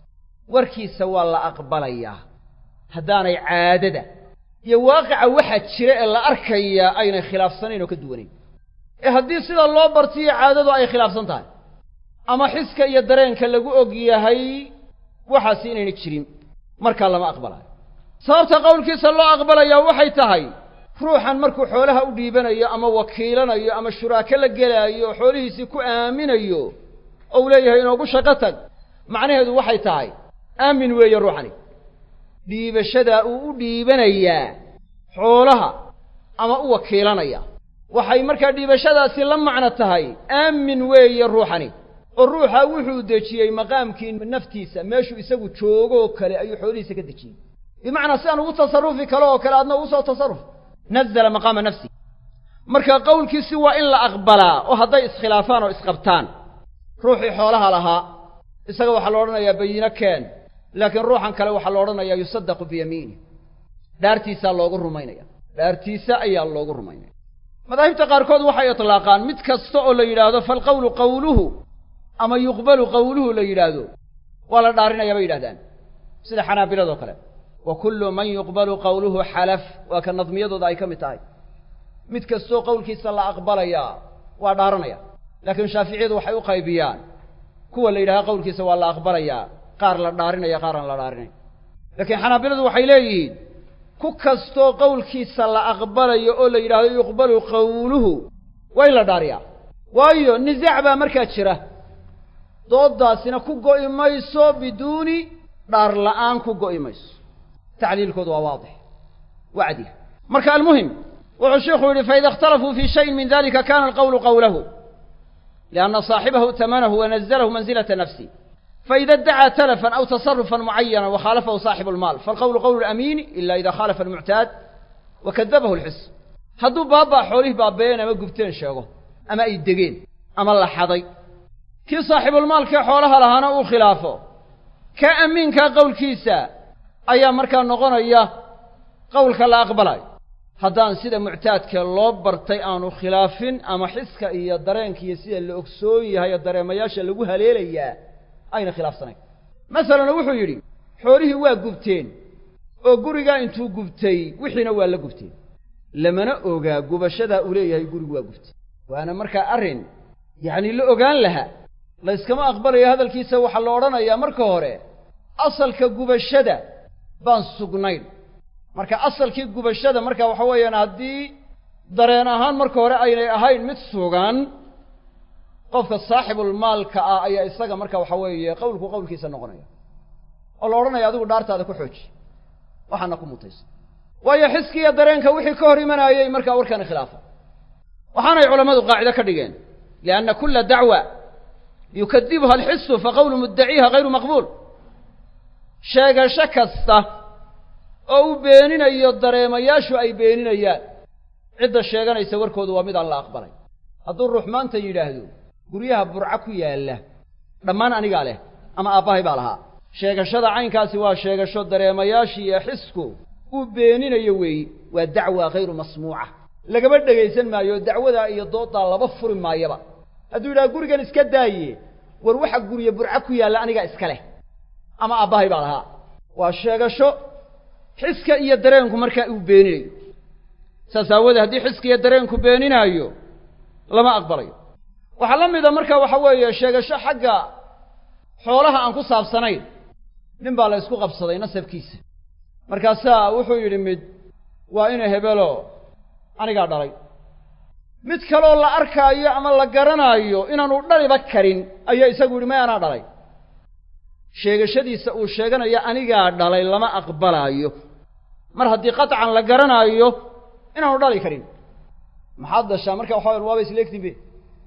warkiisa waa la aqbalayaa haddaanay caadada iyo waaqica waxa jira ee la arkayaa aynay khilaafsanayn oo ka duwanayn ee haddii sida loo bartiyo caadadu ay khilaafsan tahay ama xiska iyo dareenka lagu og yahay waxaasi inayna jirin markaa lama aqbalayo sababta qowlkiisa loo aqbalayaa waxay tahay ruuxan markuu xoolaha u dhiibanayo ama wakiilanayo ama shuraako la gelaayo xoolihiisii ku aaminayo ou leeyahay inoogu shaqo tag macnaheedu waxay tahay aamin weeye ruuxani dhiibashadaa uu u dhiibanayaa xoolaha ama u wakiilanaya waxay markaa dhiibashadaasi la macno tahay aamin weeye ruuxani oo ruuxa wuxuu dejiyey maqaamkii naftiisa meeshuu isagu joogoo kale ayuu xoolihiisa ka dejiyey bimacnaa sidaan ugu tasarufi kale oo kale adna ugu soo tasarruf nazala maqaama nafsi marka qowlkiisi waa in la aqbalaa oo hadday iskhilaafaan oo isqabtaan ruuxii xoolaha lahaa isaga waxaa la odhanayaa bayino keen laakiin ruuxan kale waxaa la odhanayaa yusaddaqu biyamiini dhaartiisaa loogu rumaynaya dhaartiisa ayaa loogu rumaynaya madaahibta qaarkood waxay itlaaqaan mid kasta oo la yidhaahdo falqowlu qowluhu ama yuqbalu qowluhu la yidhaahdo waa la dhaarinaya bay yidhahdaan sida xanaabiladoo kale wa kullu man yuqbalu qowluhu xalaf waa ka nadmiyadooda ay ka mid tahay mid kastoo qowlkiisa la aqbalayaa waa dhaaranaya laakiin shaaficiyadu waxay u qaybiyaan kuwa la yidhahda qowlkiisa waa la aqbalayaa qaar la dhaarinaya qaar aan la dhaarinayn laakiin xanaabiladu waxay leeyihiin ku kastoo qowlkiisa la aqbalayo oo la yidhaahdo yuqbalu qowluhu waa in la dhaariyaa waayo nisaac baa markaa jira dooddaasina ku go'i mayso biduuni dhaar la'aan ku go'i mayso tacliilkoodu waa waadix wacdi marka almuhim wuxuu sheikhu yidhi faida اkhtalafuu fii shayin min dalika kana alqowlu qowlahu lianna saaxibahu tamanahu wanazalahu manzilata nafsi faida اdacaa talafan aw tasarufan mucayana wakhaalafahu saaxibu اlmaal falqowlu qowlu اlamiini ila ida khaalafa almuctaad wakadabahu اlxis hadduu baabaa xoolihii baabeen ama gubteen sheego ama ay degeen ama la xaday kii saaxibulmaalkee xoolaha lahaana uu khilaafo kaa amiinkaa qowlkiisa ayaa markaa noqonaya qowlka la aqbalayo haddaan sida muctaadkee loo bartay aanu khilaafin ama xiska iyo dareenka iyo sida la ogsoon yahay oo dareemayaasha lagu haleelayaa ayna khilaafsanayn masalan wuxuu yidhi xoolihii waa gubteen oo gurigaa intuu gubtay wixiina waa la gubteen lamana ogaa gubashadaa uu leeyahay gurigu waa gubtay waana markaa arrin yacni la ogaan lahaa layskama aqbalayo hadalkiisa waxaa la odhanayaa marka hore asalka gubashada baan sugnayn marka asalkii gubashada marka waxa weeyaan haddii dareen ahaan marka hore aynay ahayn mid sugan qofka saaxibulmaalka ah ayaa isaga marka waxa weeye qowlku qowlkiisa noqonaya oo la odhanaya adigu dhaartaada ku xooji waxaana ku mutaysa waayo xiskiiyo dareenka wixii ka hor imanayey markaa warkani khilaafa waxaanay culammadu qaacido ka dhigeen lianna kulla dacwa yukadibuha alxisu faqowlu muddaciiha hayru maqbuul sheegasho kasta oo u beeninayo dareemayaashu ay beeninayaan cidda sheeganaysa warkoodu waa mid aan la aqbalay hadduu ruux maanta yidhaahdo guryaha burca ku yaalla dhammaan anigaa leh ama aabbahay baa lahaa sheegashada caynkaasi waa sheegasho dareemayaashii iyo xisku uu beeninayo weeyi waa dacwa hayru masmuuca lagama dhegaysan maayo dacwadaa iyo dooddaa laba furi maayaba hadduu yidhaha gurigan iska daaye war waxa gurye burca ku yaalla anigaa iska leh ama aabbahay baa lahaa waa sheegasho xiska iyo dareenku markaa uu beeninayo saas aawoodee haddii xiska iyo dareenku beeninaayo lama aqbalayo waxaa la mida marka waxa weeye sheegasho xagga xoolaha aan ku saabsanayn nin baa la ysku qabsaday nasabkiisa markaasaa wuxuu yidhi mid waa ina hebelo anigaa dhalay mid kaloo la arkaayo ama la garanaayo inaanu dhaliba karin ayaa isagu yidhi may anaa dhalay sheegashadiisa uu sheeganayo anigaa dhalay lama aqbalaayo mar haddii qatcan la garanaayo inaanu dhali karin maxaad dashaa marka waxa wayan waaba isleegtin be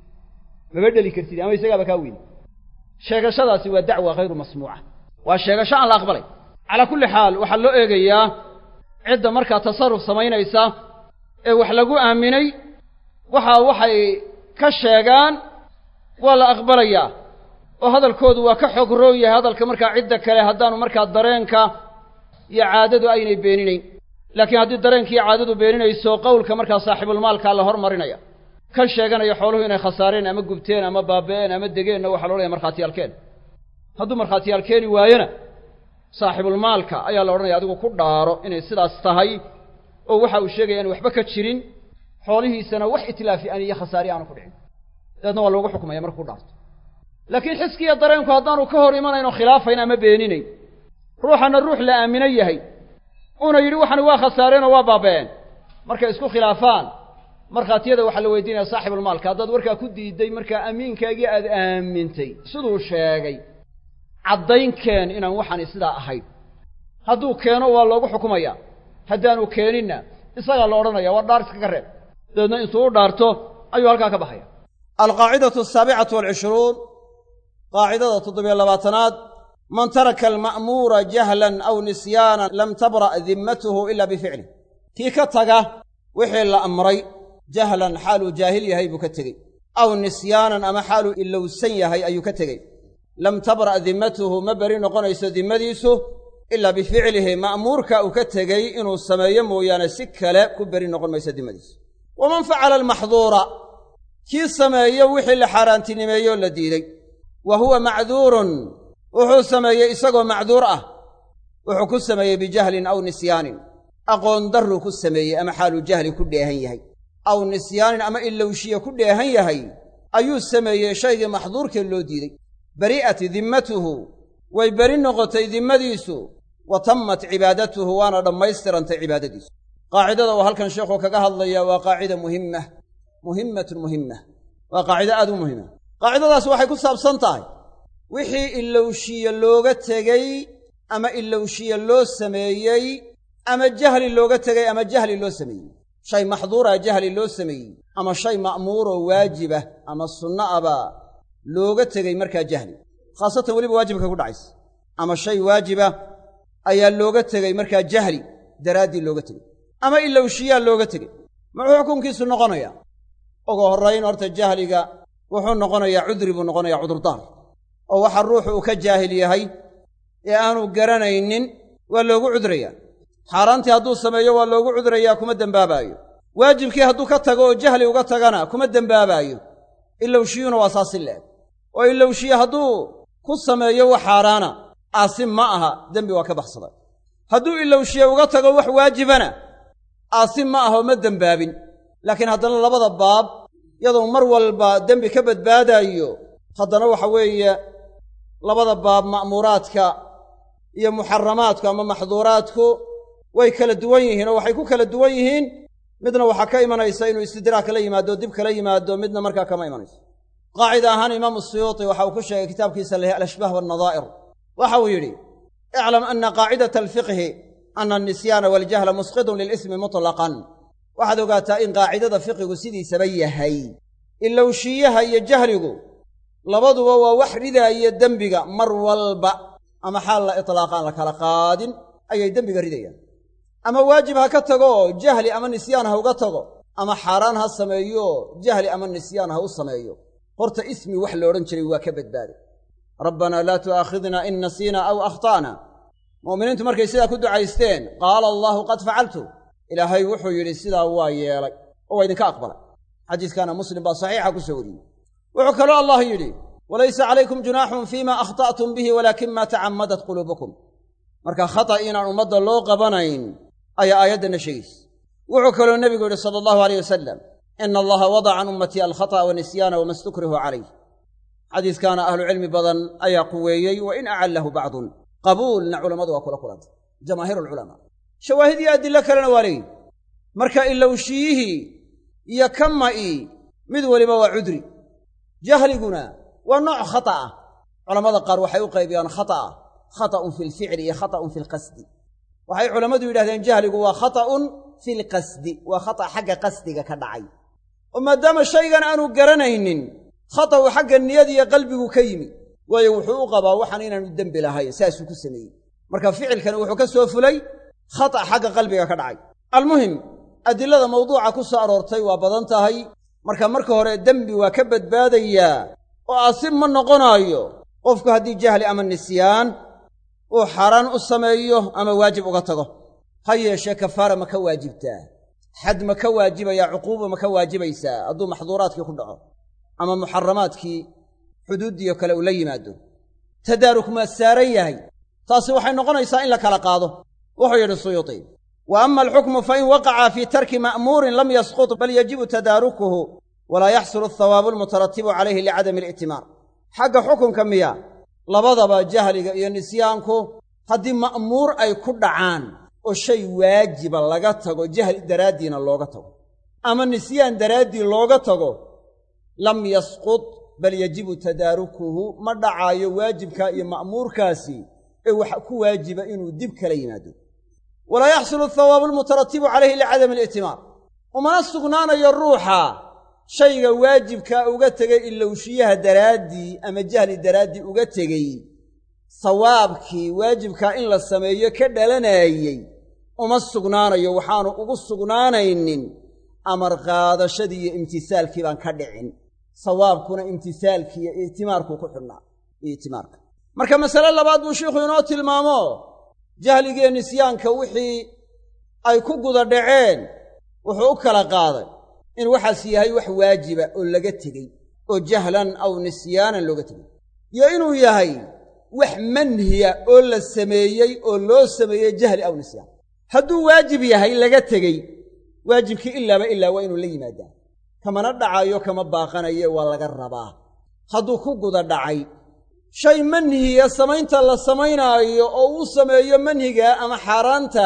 maba dheli kartid ama isagaaba kaa weyn sheegashadaasi waa dacwa hayru masmuuca waa sheegasho aan la aqbalay calaa kulli xaal waxaa loo eegayaa cidda markaa tasarruf samaynaysa ee wax lagu aaminay waxa waxay ka sheegaan waa la aqbalayaa oo hadalkoodu waa ka xoog roon yahay hadalka markaa cidda kale haddaanu markaa dareenka iyo caadadu aynay beeninayn laakiin haddii dareenka iyo caadadu beeninayso qowlka markaa saaxibulmaalkaa la hormarinaya kan sheeganaya xooluhu inay khasaareen ama gubteen ama baaba'een ama degeenna waxaa lo odhanaya markhaatiyaalkeen hadduu markhaatiyaal keeni waayona saaxibulmaalka ayaa la odhanaya adigu ku dhaaro inay sidaas tahay oo waxa uu sheegaya inu waxba ka jirin xoolihiisana wax itlaafi an iyo khasaari aanu ku dhicin dabeedna waa loogu xukumaya markuu dhaarto laakiin xiskiiyo dareenku haddaanu ka hor imanayn oo khilaafayn ama beeninayn ruuxana ruux la aamino yahay uuna yidhi waxani waa khasaareen oo waa baaba'een markay isku khilaafaan markhaatiyada waxaa la weydiinaya saaxibulmaalka haddaad warkaa ku diiday markaa amiinkaagii aad aamintay siduu sheegay caddaynkeen inaan waxani sidaa ahayn hadduu keeno waa loogu xukumaya haddaanu keeninna isagaa la odhanaya waa dhaar iskaga reeb dabeedna intuu u dhaarto ayuu halkaa ka baxaya alqaacidatu asaabicatu walcishruun qaacidada toddobiyo labaatanaad man taraka alma'muura jahlan aw nisyaanan lam tabra' dimmatuhu ila bificlih kii ka taga wixii la amray jahlan xaaluu jaahil yahay buu ka tegey aw nisyaanan ama xaaluu ilowsan yahay ayuu ka tegey lam tabra' dimmatuhu ma beri noqonayso dimmadiisu ilaa bificlihi ma'muurka uu ka tegey inuu sameeyo mooyaane si kale ku beri noqon mayso dimmadiisu waman facala almaxduura kii sameeyo wixii la xaaraantinimeeyoo la diiday wa huwa macduurun wuxuu sameeyey isagoo macduur ah wuxuu ku sameeyey bijahlin aw nisyaanin aqoon darruu ku sameeyey ama xaaluu jahli ku dheehan yahay aw nisyaanin ama ilowshiya ku dheehan yahay ayuu sameeyey shaygii maxduurkee loo diiday bari'at dimmatuhu way beri noqotay dimmadiisu wa tammat cibaadatuhu waana dhammaystirantay cibaadadiisu qaacidada uu halkan sheekhu kaga hadlayaa waa qaacida muhimma muhimmatun muhimma waa qaacido aad u muhima qaacidadaas waxay ku saabsan tahay wixii ilowshiye looga tegey ama ilowshiye loo sameeyey ama jahli looga tegey ama jahli loo sameeyey shay maxduura jahli loo sameeyey ama shay ma'muuroo waajibah ama sunno abaa looga tegey markaa jahli khaasatan weliba waajibka ku dhacaysa ama shay waajiba ayaa looga tegey markaa jahli daraaddii looga tegey ama ilowshiyaa looga tegey muxuu xukunkiisu noqonayaa ugu horrayn horta jahliga wuxuu noqonayaa cudri buu noqonayaa cudurdaar oo waxa ruuxu uu ka jaahil yahay ee aanu garanaynin waa loogu cudrayaa xaaraantii hadduu sameeyo waa loogu cudrayaa kuma dembaabaayo waajibkii hadduu ka tago oo jahli uga tagana kuma dembaabaayo ilowshiyuna waa saasi leeg oo ilowshiye hadduu ku sameeyo wax xaaraana aasim ma aha dembi waa ka baxsaday hadduu ilowshiye uga tago wax waajibana aasim ma aha oo ma dembaabin laakiin haddana labada baab iyadoo mar walba dembi ka badbaadaayo haddana waxa weeye labada baab ma'muuraadka iyo muxaramaadku ama maxduuraadku way kala duwan yihiin oo waxay ku kala duwan yihiin midna waxaa ka imanaysa inuu istidraak la yimaado dib kala yimaado midna markaa kama imanayso qaacida ahaan imaamu suyuuti waxa uu ku sheegay kitaabkiisa leh alashbaah waalnadaa'ir waxa uu yidhi iclam ana qaacidata alfiqhi ana alnisyaana waljahla musqidun lilismi mutlaqan waxaad ogaataa in qaacidada fiqigu sidiisaba yahay ilowshiyaha iyo jahligu labaduba waa wax ridaaya dembiga mar walba ama xaal la itlaaqaan la kala qaadin ayay dembiga ridayaan ama waajib ha ka tago oo jahli ama nisyaan ha uga tago ama xaaraan ha sameeyo jahli ama nisyaan ha u sameeyo horta ismi wax la odhan jiray waa ka badbaaday rabbanaa laa tu'aakhidna in nasiina aw akhta'na mu'miniintu markay sidaa ku ducaysteen qaala allaahu qad facaltu ilaahay wuxuu yidhi sidaa waa yeelay oo waa idinka aqbalay xadiiskaana muslim baa saxiixa ku soo wariyey wuxuu kaloo allah yidhi walaysa calaykum junaaxun fiima akhta'tum bihi walaakin maa tacammadat quluubukum marka khata inaan ummadda loo qabanayn ayaa aayaddanna sheegaysa wuxuu kaloo nebigu yidhi sala allahu aleyh wasalam ina allaha wadaca can ummatii alkhata'a wanisyaana wama stukrihu calayh xadiiskaana ahlucilmi badan ayaa quweeyey wa in acallahu bacdun qabuulna culammadu waa kula kulantay jamaahiir alculamaa shawaahid iyo adillo kalena waa leeyihi marka ilowshiyihii iyo kama'ii mid weliba waa cudri jahliguna waa nooc khata ah culammada qaar waxay u qaybiyaan khata'a khata'un fi lficli iyo khata'un fi lqasdi waxay culammadu yidhahdeen jahligu waa khata'un fi lqasdi waa khata' xagga qasdiga ka dhacay oo maadaama shaygan aanu garanaynin khata'u xagga niyadiyo qalbigu ka yimi waayo wuxuu u qabaa waxaan inaanu dembi lahayn saasuu ku sameeyey marka ficilkani wuxuu ka soo fulay khata' xagga qalbiga ka dhacay almuhim adilada mawduuca ku soo aroortay waa badan tahay marka marka hore dembi waa ka badbaadayaa oo aasib ma noqonaayo qofku haddii jahli ama nisyaan uu xaaraan u sameeyo ama waajib uga tago ha yeeshee kafaara ma ka waajibtaa xad ma ka waajibayaa cuquuba ma ka waajibaysaa hadduu maxduuraadkii ku dhaco ama muxaramaadkii xuduuddiiyo kale uu la yimaado tadaaruk maa saaran yahay taasi waxay noqonaysaa in la kala qaado wuxuu yidhi suyuuti wa ama alxukmu fain waqaca fii tarki ma'muurin lam yasqut bal yajibu tadaarukuhu walaa yaxsulu athawaabu almutaratibu calayhi licadami ali'timaar xagga xukunka miya labadaba jahliga iyo nisyaanku haddii ma'muur ay ku dhacaan oo shay waajiba laga tago jahli daraaddiina looga tago ama nisyaan daraaddii looga tago lam yasqut bal yajibu tadaarukuhu ma dhacaayo waajibkaa iyo ma'muurkaasi ee waxa ku waajiba inuu dib kala yimaado walaa yaxsulu athawaabu almutaratibu calayhi licadami ali'timaar umana sugnaanayo ruuxa shayga waajibkaa uga tegay ilowshiyaha daraaddii ama jahli daraaddii uga tegey sawaabkii waajibkaa in la sameeyo ka dhalanaayey uma sugnaanayo waxaanu ugu sugnaanaynin amar qaadashadii iyo imtisaalkii baan ka dhicin sawaabkuna imtisaalkii iyo itimaarkuu ku xidhnaa itimaarka marka masale labaad buu sheikhu inoo tilmaamo jahligiiyo nisyaanka wixii ay ku guda dhaceen wuxuu u kala qaaday in waxaas yahay wax waajiba oo laga tegey oo jahlan aw nisyaanan looga tegey iyo inuu yahay wax manhiya oo la sameeyey oo loo sameeyey jahli aw nisyaan hadduu waajib yahay laga tegey waajibkii ilaaba ilaa waa inuu la yimaadaa kamana dhacayo kama baaqanaye waa laga rabaa hadduu ku guda dhacay shay manhiya samaynta la samaynaayo oo uu sameeyo manhiga ama xaaraanta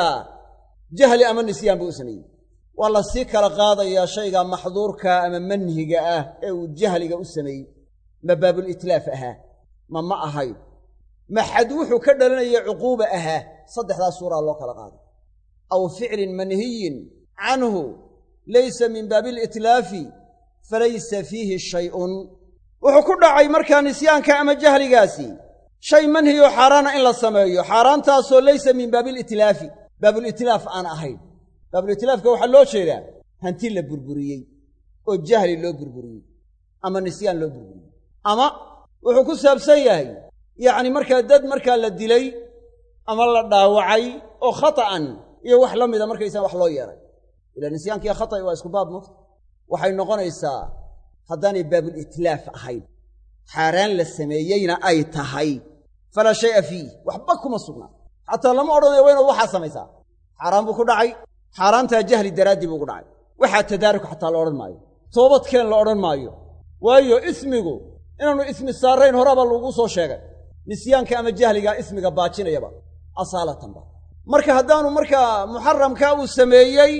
jahli ama nisyaan buu u sameeyey waa la sii kala qaadayaa shayga maxduurka ama manhiga ah ee uu jahliga u sameeyey ma baabulitlaaf ahaa ma ma ahayn ma xad wuxuu ka dhalanaya cuquuba ahaa saddexdaas suuraa loo kala qaaday aw ficlin manhiyin canhu laysa min baabi alitlaafi falaysa fiihi shay'un wuxuu ku dhacay markaa nisyaanka ama jahligaasi shay manhiyoo xaaraana in la sameeyo xaaraantaasoo laysa min baabiilitlaafi baabulitlaaf aan ahayn baabulitlaafka waxaa loo jeedaa hanti la burburiyey oo jahli loo burburiyey ama nisyaan loo burburiyey ama wuxuu ku saabsan yahay yacni markaa dad markaa la dilay ama la dhaawacay oo khata'an iyo wax la mida markaysaa wax loo yeelay ila nisyaankiiyo khata'i waa isku baab mugta waxay noqonaysaa haddaanay baabulitlaaf ahayn xaaraan la sameeyeyna ay tahay falaa shay'a fiih waxba kuma sugnaa xataa lama odhanayo waa inaad waxaa samaysaa xaaraan buu ku dhacay xaaraantaa jahli daraaddii buu ku dhacay waxaa tadaaruk xataa la odhan maayo toobadkeen la odhan maayo waayo ismigu inaannu ismi saarayn horaabaa lagu soo sheegay nisyaanka ama jahligaa ismiga baajinayaba asaalatanba marka haddaanu markaa muxaramkaa uu sameeyey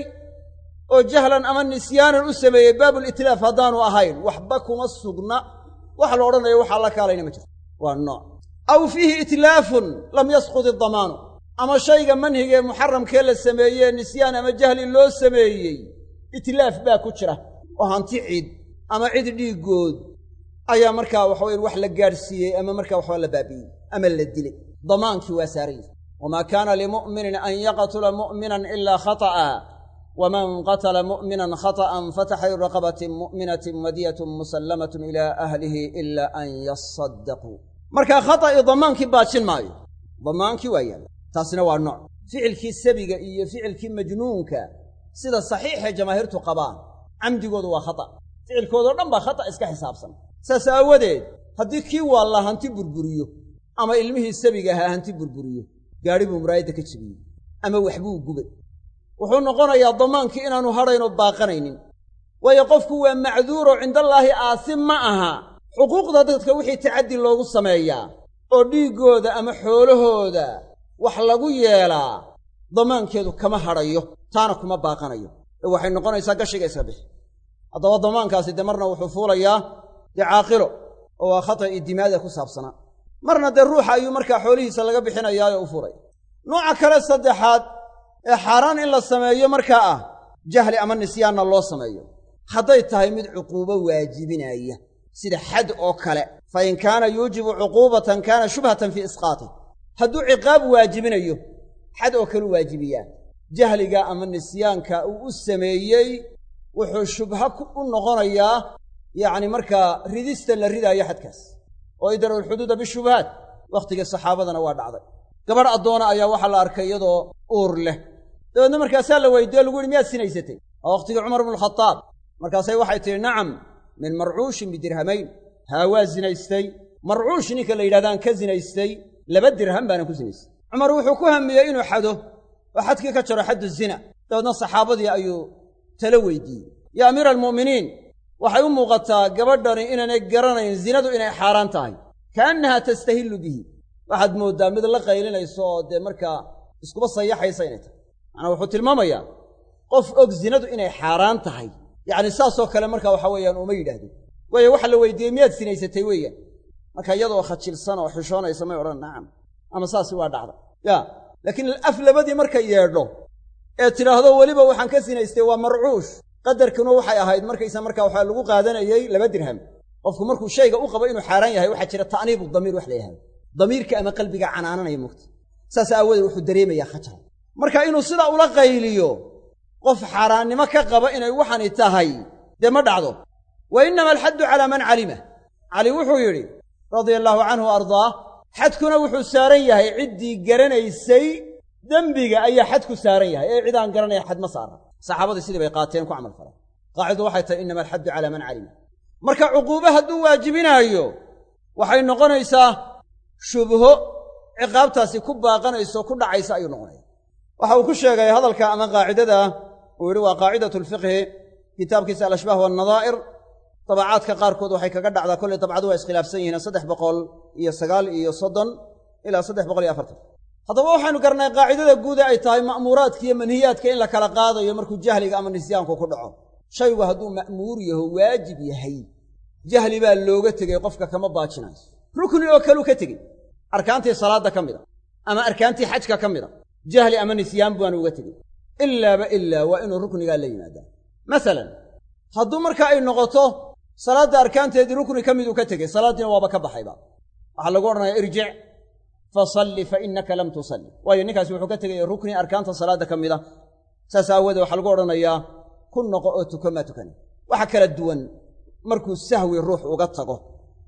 oo jahlan ama nisyaanan u sameeyey baabulitlaaf haddaanu ahayn waxba kuma sugna wax la odhanayo waxaa la kaalayna ma jirto waa nooc aw fiihi itlaafun lam yasqud idamaanu ama shayga manhiga ee muxaramkee la sameeyee nisyaan ama jahli loo sameeyey itlaaf baa ku jira oo hanti cid ama cid dhiiggood ayaa markaa waxaweyan wax la gaadhsiiyey ama markaa waxba la baabi'iyey ama la dilay damaankii waa saaran yahay wamaa kaana limu'minin an yaqtula mu'minan ilaa khata'a waman qatala mu'minan khata'an fataxriiru raqabatin mu'minatin wadiyatun musallamatun ilaa ahlihi ilaa an yasaddaquu markaa khata'i damaankii baajin maayo damaankii waa yaalla taasina waa nooc ficilkii sabiga iyo ficilkii majnuunka sida saxiixee jamaahiirtu qabaan camdigoodu waa khata' ficilkoodao dhan baa khata' iska xisaabsan saas aawadeed haddii kii waalla hanti burburiyo ama ilmihii sabiga ahaa hanti burburiyo gaadhi buu muraayadda ka jebiyey ama waxbuu gubay wuxuu noqonayaa damaankii inaanu hadhaynoo baaqanaynin waayo qofku waa macduuro cindallaahi aasim ma aha xuquuqda dadka wixii tacaddi loogu sameeyaa oo dhiiggooda ama xoolahooda wax lagu yeelaa damaankeedu kama hadhayo taana kuma baaqanayo ee waxay noqonaysaa gashiga iska bixi haddaba damaankaasi dee marna wuxuu fuulayaa dee caaqilo oo waa khata'i dimaada ku saabsanaa marna dee ruuxa ayuu markaa xoolihiisa laga bixinayaayo u fuulaya nooca kale saddexaad ee xaaraan in la sameeyo markaa ah jahli ama nisyaanna loo sameeyo hadday tahay mid cuquubo waajibinaya sida xad oo kale fa in kaana yuujibu cuquubatan kaana shubhatan fii isqaatih hadduu ciqaab waajibinayo xad oo kaleu waajibiyaa jahliga ama nisyaanka uu u sameeyey wuxuu shubha u noqonayaa yacni markaa ridista la ridaayo xadkaas oo idra'u lxuduuda bishubahaat wakhtigii saxaabadana waa dhacday gabadh addoona ayaa waxaa la arkay iyadoo uur leh dabeedna markaasaa la weydiiyo lagu yihi miyaad sinaysatay waa wakhtigii cumar bnualkhataab markaasay waxay tidhi nacam min marcuushin bidirhamayn haa waa zinaystay marcuush ninka la yidhahdaan ka zinaystay laba dirham baanan ku zinaystay cumar wuxuu ku hamiyey inuu xado oo xadkii ka jaro xaddu zina dabeedna saxaabadii ayuu talo weydiiyey yaa amiira almu'miniin waxay u muuqataa gabadhani inaanay garanayn zinadu inay xaaraan tahay kaannahaa tastahillu bihi waxaad mooddaa mid la qaylinayso oo dee markaa iskuba sayaxaysa inay tahay macnaa wuxuu tilmaamayaa qof og zinadu inay xaaraan tahay yacni saasoo kale marka waxa weeyaan uma yidhaahdo waayo waxa la weydiiyey miyaad sinaysatay weeyaan marka iyadoo khajilsan oo xishoonaysa may odhan nacam ama saasi waa dhacda ya laakiin af labadii markay yeedho ee tidhaahdo weliba waxaan ka sinaystay waa marcuush qadarkuna waxay ahayd markaysa markaa waxaa lagu qaadanayey laba dirham qofku markuu shayga u qabo inuu xaaraan yahay waxaa jira ta'niibu damiir wax la yahahdo damiirka ama qalbiga canaananaya mugta saas aawoodee wuxuu dareemayaa khajal marka inuu sidaa ula qayliyo qof xaaraannimo ka qaba inay waxani tahay dee ma dhacdo wa innama alxaddu calaa man calima cali wuxuu yidhi radia allaahu canhu ardaah xadkuna wuxuu saaran yahay ciddii garanaysay dembiga ayaa xad ku saaran yahay ee cid aan garanaya xad ma saara saxaabadii sidii bay qaateen ku camal faleen qaacidu waxay tahay innama alxaddu calaa man calima marka cuquube hadduu waajibinaayo waxay noqonaysaa shubho ciqaabtaasi ku baaqanayso ku dhacaysa ayuu noqonaya waxa uu ku sheegay hadalka ama qaacidada uu yidhi waa qaacidatu lfiqhi kitaabkiisa alashbaah wannadaa'ir dabacaadka qaarkood waxay kaga dhacdaa kolley dabcadu waa iskhilaafsan yihiin saddex boqol iyo sagaal iyo soddon ilaa saddex boqol iyo afartan haddaba waxaynu garanay qaacidada guuda ay tahay ma'muuraadka iyo manhiyaadka in la kala qaadayo markuu jahliga ama nisyaanku ku dhaco shaygu hadduu ma'muur yaho waajib yahay jahli baa looga tegey qofka kama baajinayso rukni oo kaleu ka tegey arkaantii salaadda ka mid a ama arkaantii xajka ka mid a jahli ama nisyaan baanu uga tegey ilaaba ilaa waa inuu ruknigaa la yimaadaa masalan hadduu marka ay noqoto salaadda arkaanteedii rukni ka miduu ka tegey salaaddiina waaba ka baxayba waxaa lagu odhanayaa irjic fasalli fa innaka lam tusalli waayo ninkaasi wuxuu ka tegaya rukni arkaanta salaadda ka mid a saas aawoodee waxaa lagu odhanayaa ku noqo oo tuko maa tukani waxa kala duwan markuu sahwi ruux uga tago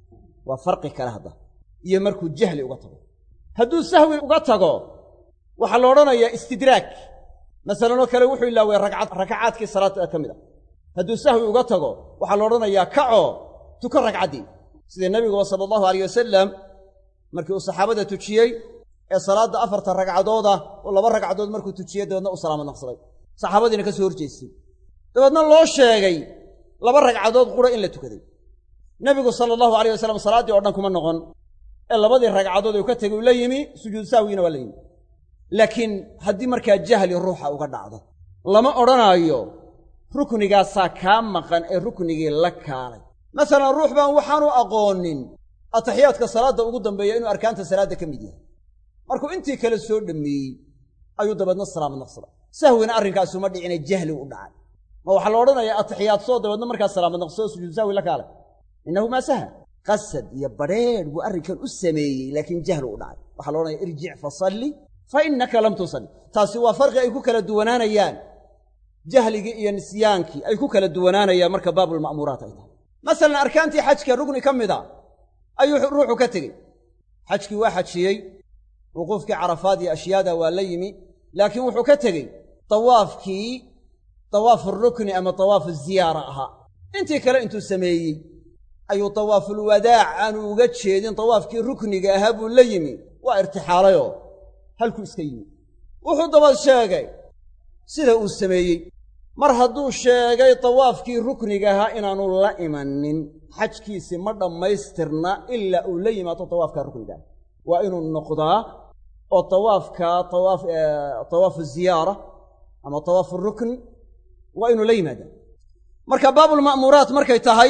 waa farqi kale hadda iyo markuu jahli uga tago hadduu sahwi uga tago waxaa la odhanayaa istidraag masalanoo kale wuxuu ilaaway ragcad rakacaadkii salaadda ka mid a hadduu sahwi uga tago waxaa la odhanayaa kacoo tuko ragcaddii sida nebiguba sala allahu alayh wasalam markii uu saxaabada tujiyey ee salaadda afarta ragcadooda oo laba ragcadood markuu tujiyey dabeedna uu salaamad naqsaday saxaabadiina ka soo horjeestay dabeedna loo sheegay laba ragcadood qura in la tukaday nebigu sala allahu alayh wasalam salaaddii o dhan kuma noqon ee labadii ragcadood uu ka tegay uu la yimi sujuud sahwigiina waa la yimi laakiin haddii markaa jahli ruuxa uga dhacdo lama odhanaayo ruknigaasaa kaa maqan ee ruknigii la kaalay masalan ruux baan waxaanu aqoonin ataxiyaadka salaadda ugu dambeeya inuu arkaanta salaadda ka mid yahay markuu intii kale soo dhammeeyey ayuu dabeedna salaamad naqsada sahwina arrinkaasuma dhicine jahli u dhacay ma waxaa la odhanayaa atixiyaadsoo dabeedna markaa salaamad naqsado sujuud sahwi la kaalay innahu maa saha qasad iyo badrheedh buu arrinkan u sameeyey laakiin jahli u dhacay waxaa la odhanaya irjic fasalli fa innaka lam tusalli taasi waa farqi ay ku kala duwanaanayaan jahligii iyo nisyaankii ay ku kala duwanaanayaan marka baabulma'muuraat ay tahay masalan arkaantii xajka rugni ka mid a ayuu ruuxu ka tegey xajkii waa xajiyey wuquufkii carafaad iyo ashyaada waa la yimi laakiin wuxuu ka tegey dawaafkii dawaafu rukni ama dawaafu ziyaara ahaa intii kale intuu sameeyey ayuu dawaafulwadaac aanu uga jeedin dawaafkii rukniga ahaa buu la yimi waa irtixaalayoo halkuu iska yimi wuxuu dabad sheegay sida uu sameeyey mar hadduu sheegay dawaafkii rukniga ahaa inaanu la imanin xajkiisii ma dhammaystirna ilaa uu la yimaado dawaafkaa ruknigaah waa inuu noqdaa oo dawaafkaa dawaaf dawaafu ziyaara ama dawaafu rukn waa inuu la yimaadaa marka baabulma'muuraat markay tahay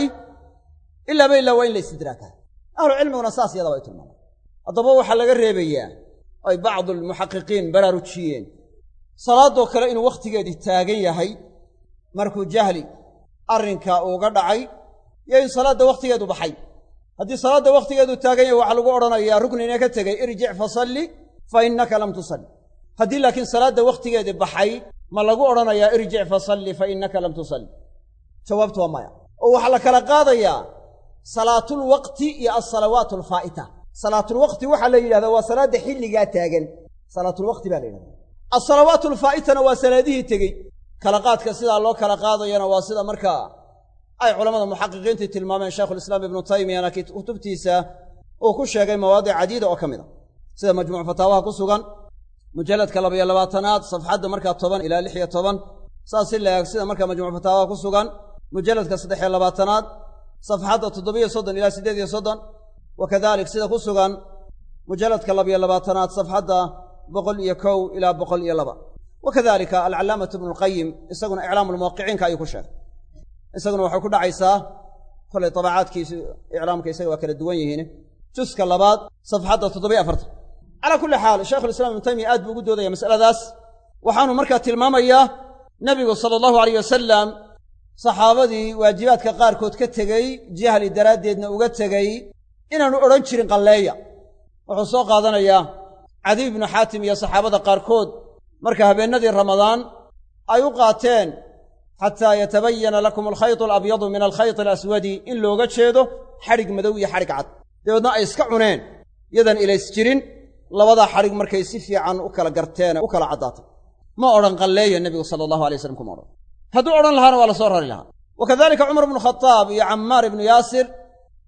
ilaaba ilaa waa in la istidraakaa ahlucilmiguna saas yada way tilmaamaan haddaba waxaa laga reebayaa ay bacdu almuxaqiqiin baraarujiyeen salaadoo kale inuu wakhtigeedii taagan yahay markuu jahli arrinkaa uuga dhacay iyo in salaadda wakhtigeedu baxay haddii salaadda wakhtigeedu taagan yahay waxaa lagu odhanayaa ruknina ka tegey irjic fasalli fa innaka lam tusalli haddii laakiin salaadda wakhtigeedii baxay ma lagu odhanayaa irjic fasalli fa innaka lam tusalli jawaabtu waa maya oo waxaa la kala qaadayaa salaatulwaqti iyo alsalawaat alfaa'ita salaatulwaqti waxaa la yidhahdaa waa salaadda xilligaa taagan salaatulwaqti baa la yidhahdaa alsalawaat alfaa'itana waa salaadihii tegey kala qaadka sidaa loo kala qaadayana waa sida markaa ay culammada muxaqiqiintii tilmaameen shaykhulislaam ibnu taymiyana kutubtiisa uu ku sheegay mawaadic cadiida oo ka mid a sida majmuuc fataawaha ku sugan mujalladka labaiyo labaatanaad safxadda markaa toban ilaa lix iyo toban saas si la eeg sida markaa majmuuc fataawaha ku sugan mujalladka saddex iyo labaatanaad safxadda toddobiyo soddon ilaa siddeed iyo soddon wa kadalik sida ku sugan mujalladka labiyo labaatanaad safxadda boqol iyo kow ilaa boqol iyo laba wa kadalika alcallaamatu ibnu lqayim isaguna iclaamulmuwaqiciinka ayuu ku sheegay isaguna waxay ku dhacaysaa kolay tabacaadkiisu iclaamka isaga waa kala duwan yihiin juska labaad safxadda toddobiyo afartan calaa kulli xaal shaykhulislaam ibnu taymiya aad buu ugu doodaya masaladaas waxaanu markaa tilmaamayaa nebigu sala allahu alayh wasalam saxaabadii waajibaadka qaarkood ka tegey jahli daraaddeedna uga tegey inaanu odhan jirin qalleeya wuxuu soo qaadanayaa cadiy ibnu xaatim iyo saxaabada qaarkood marka habeennadii ramadaan ay u qaateen xataa yatabayana lakum alkhaytu alabyadu min alkhayti alaswadi in looga jeedo xadhig madow iyo xadhig cad dabeedna ay iska cuneen yadan ilays jirin labadaa xadhig markay si fiican u kala garteene u kala caddaatay ma odhan qalleeya nebigu sala allahu alay waslam kuma odhan hadduu odhan lahaana waa la soo rari lahaa wa kadalika cumar ibnu khadaab iyo cammaar ibnu yaasir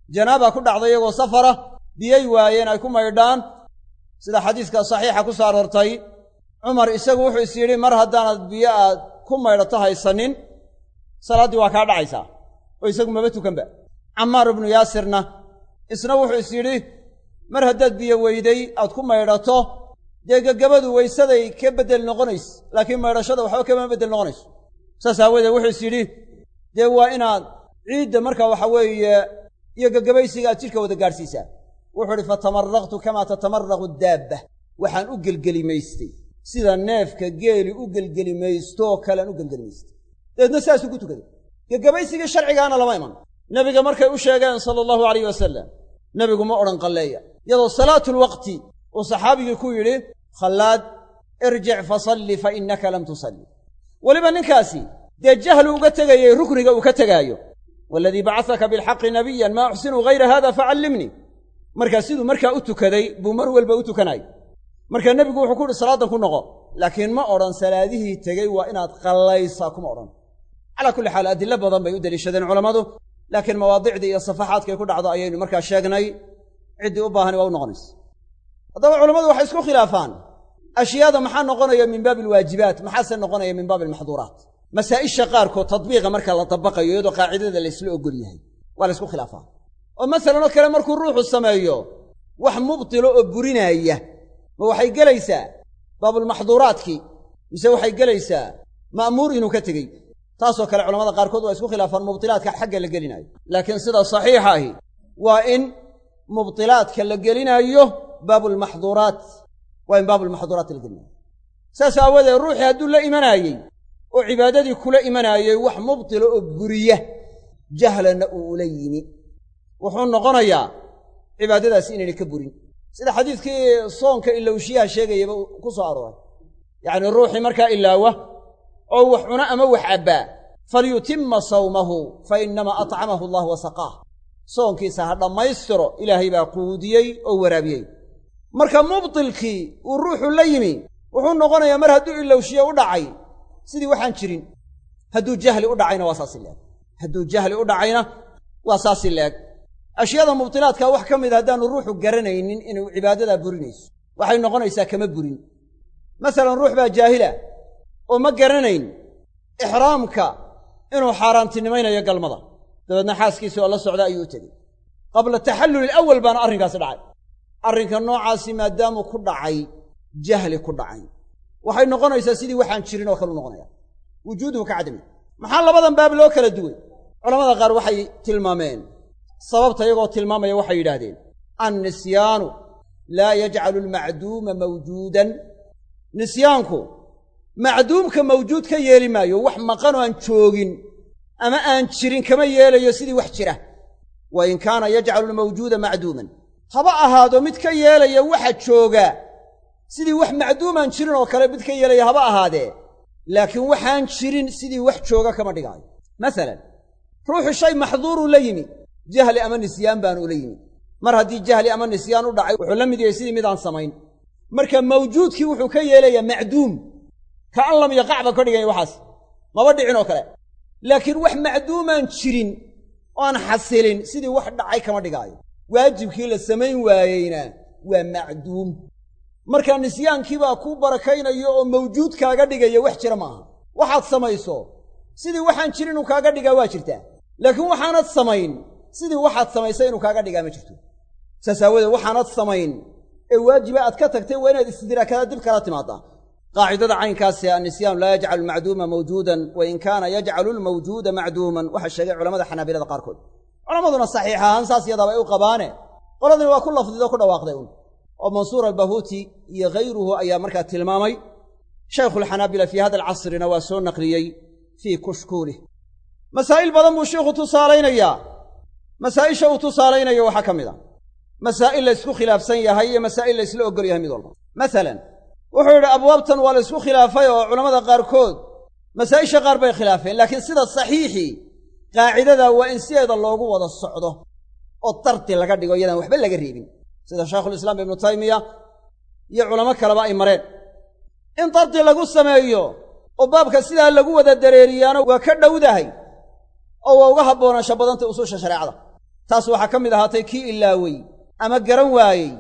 janaaba ku dhacday iyagoo safara biyay waayeen ay ku maydhaan sida xadiiska saxiixa ku soo aroortay cumar isagu wuxuu is yidhi mar haddaanad biyo aad ku maydhato haysanin salaaddii waa kaa dhacaysaa oo isagu maba tukanba cammaar ibnu yaasirna isna wuxuu is yidhi mar haddaad biyo weyday aad ku maydhato dee gegabadu weysaday ka beddel noqonayso laakiin maydhashada waxba kama beddel noqonayso saas aawadeed wuxuu is yidhi dee waa inaad ciidda markaa waxa weeye iyo gegabaysiga aad jidhka wada gaadhsiisaa wuxuu idhi fatamaraqtu kamaa tatamaraqu daabba waxaan u gelgelimaystay sida neefka geeli u gelgelimaystooo kalean u gelgelimaystay dabeedna sidaasuu ku tukaday gegabaysigii sharcigaana lama iman nebiga markay u sheegeen sala allahu alayh wasalam nebigu ma odhan qalleeya iyadoo salaatulwaqti uu saxaabigii ku yidhi khallaad irjic fasalli fa innaka lam tusalli weliba ninkaasi dee jahlu uga tegayay rukniga uu ka tegaayo waaladii bacasaka bilxaqi nabiyan maa uxsinu hayra hada facallimnii markaa siduu markaa u tukaday buu mar walba u tukanayay markaa nebigu wuxuu ku uhi salaadan ku noqo laakiin ma odhan salaadihii tegey waa inaad qallaysaa kuma odhan calaa kulli xaal adilo badan bay u deliishadeen culammadu laakiin mawaadicdii iyo safaxaadkay ku dhacdo ayaynu markaa sheegnay ciddii u baahani waa u noqonaysa haddaba culammadu waxay isku khilaafaan ashyaada maxaa noqonaya min baabi alwaajibaat maxaase noqonaya min baabi almaxduuraat masaa'isha qaarkood tadbiiqa marka la dabaqayo iyadoo qaacidada laysla ogol yahay waa la ysku khilaafaa oo masalan oo kale markuu ruuxu sameeyo wax mubtilo oo burinaaya ma waxay gelaysaa baabulmaxduuraadkii mise waxay gelaysaa ma'muur inuu ka tegey taasoo kale culamada qaarkood waa isku khilaafaan mubtilaadka xagga la gelinaayo laakiin sida saxiixa ahi waa in mubtilaadka la gelinaayo baabulmaxduuraat waa in baabulmaxduuraat la gelinayo saas aawadeed ruuxii hadduu la imanaayey oo cibaadadii kula imanaayey wax mubtilo oo buriya jahlanna uu ula yimi wuxuu noqonayaa cibaadadaasi inaynay ka burin sida xadiidkii soonka ilowshiyaha sheegayaba ku soo arooray yacnii ruuxii markaa ilaawa oo wax cuna ama wax cabbaa falyutimma sawmahu fa innamaa atcamahu allah wa saqaah soonkiisa ha dhammaystiro ilaahay baa quudiyey oo waraabiyey marka mubtilkii uu ruuxu la yimi wuxuu noqonayaa mar hadduu ilowshiye u dhacay sidii waxaan jirin hadduu jahli u dhacayna waa saasi leeg hadduu jahli u dhacayna waa saasi leeg ashyaada mubtilaadka wax ka mida haddaanu ruuxu garanaynin inuu cibaadadaa burinayso waxay noqonaysaa kama burin masalan ruux baa jaahila oo ma garanayn ixraamka inuu xaaraantinimaynayo galmada dabeedna xaaskiisii oo la socda ayuu u tegey qabla taxalluli ilawal baana arrinkaasi dhacay arrinka noocaasi maadaamuu ku dhacay jahli ku dhacay waxay noqonaysaa sidii waxaan jirin oo kale u noqonaya wujuuduhu ka cadami maxaa labadan baab loo kala duway culamada qaar waxay tilmaameen sababta iyagoo tilmaamaya waxay yidhaahdeen annisyaanu laa yajcalu almacduuma mawjuudan nisyaanku macduumka mawjuud ka yeeli maayo wax maqanoo aan joogin ama aan jirin kama yeelayo sidii wax jira wa in kaana yajcalu almawjuuda macduuman haba ahaado mid ka yeelaya waxa jooga sidii wax macduumaan jirin oo kale mid ka yeelaya haba ahaadee laakiin waxaan jirin sidii wax jooga kama dhigaayo masalan ruuxu shay maxduuruu la yimi jahli ama nisyaan baanu ula yimi mar haddii jahli ama nisyaan u dhacay wuxuu la mid yahay sidii midaan samayn marka mawjuudkii wuxuu ka yeelayaa macduum ka an lam yaqacba ka dhiganya waxaas maba dhicin oo kale laakiin wax macduumaan jirin oo aan xasilin sidii wax dhacay kama dhigaayo waajibkii la samayn waayeyna waa macduum marka nisyaankiibaa kuu barakaynayo oo mawjuud kaaga dhigaya wax jira maaha waxaad samayso sidii waxaan jirin inuu kaaga dhigaa waa jirtaa laakiin waxaanad samayn sidii waxaad samaysay inuu kaaga dhigaa ma jirto saas aawadeed waxaanad samayn ee waajiba aad ka tagtay waa inaad istidraakada dib kala timaaddaa qaacidada caynkaasi annisyaanu laa yajcalu almacduuma mawjuudan wa in kaana yajcalu almawjuuda macduuman waxaa sheegay culamada xanaabilada qaarkood culammaduna saxiix ahaan saas yadaaba ay u qabaane qoladani waa ku lafdidoo ku dhawaaqday un oo mansuur albahuuti iyo hayruhu ayaa markaa tilmaamay shaykhuulxanaabila fii hada alcasrina waa soo naqliyey fii kushkuulih masaa'il badan buu sheikhu tusaalaynayaa masaa'isha uu tusaalaynayo waxaa ka mid a masaa'il la ysku khilaafsan yahay iyo masaa'il la ysla ogol yahay mid walba masalan wuxuu yidhi abwaabtan waa la ysku khilaafay oo culammada qaarkood masaa'isha qaar bay khilaafeen laakiin sida saxiixii qaacidada waa in sideeda loogu wada socdo oo dardi laga dhigo iyadaan waxba laga reebin sida shaykhulislaam ibnu taymiya iyo culamo kaleba ay mareen in dardi lagu sameeyo oo baabka sidaa lagu wada dareeriyaano waa ka dhowdahay oo waa uga habboonaasha badantay usuusha shareecada taas waxaa ka mid ahaatay kii ilaawey ama garan waayey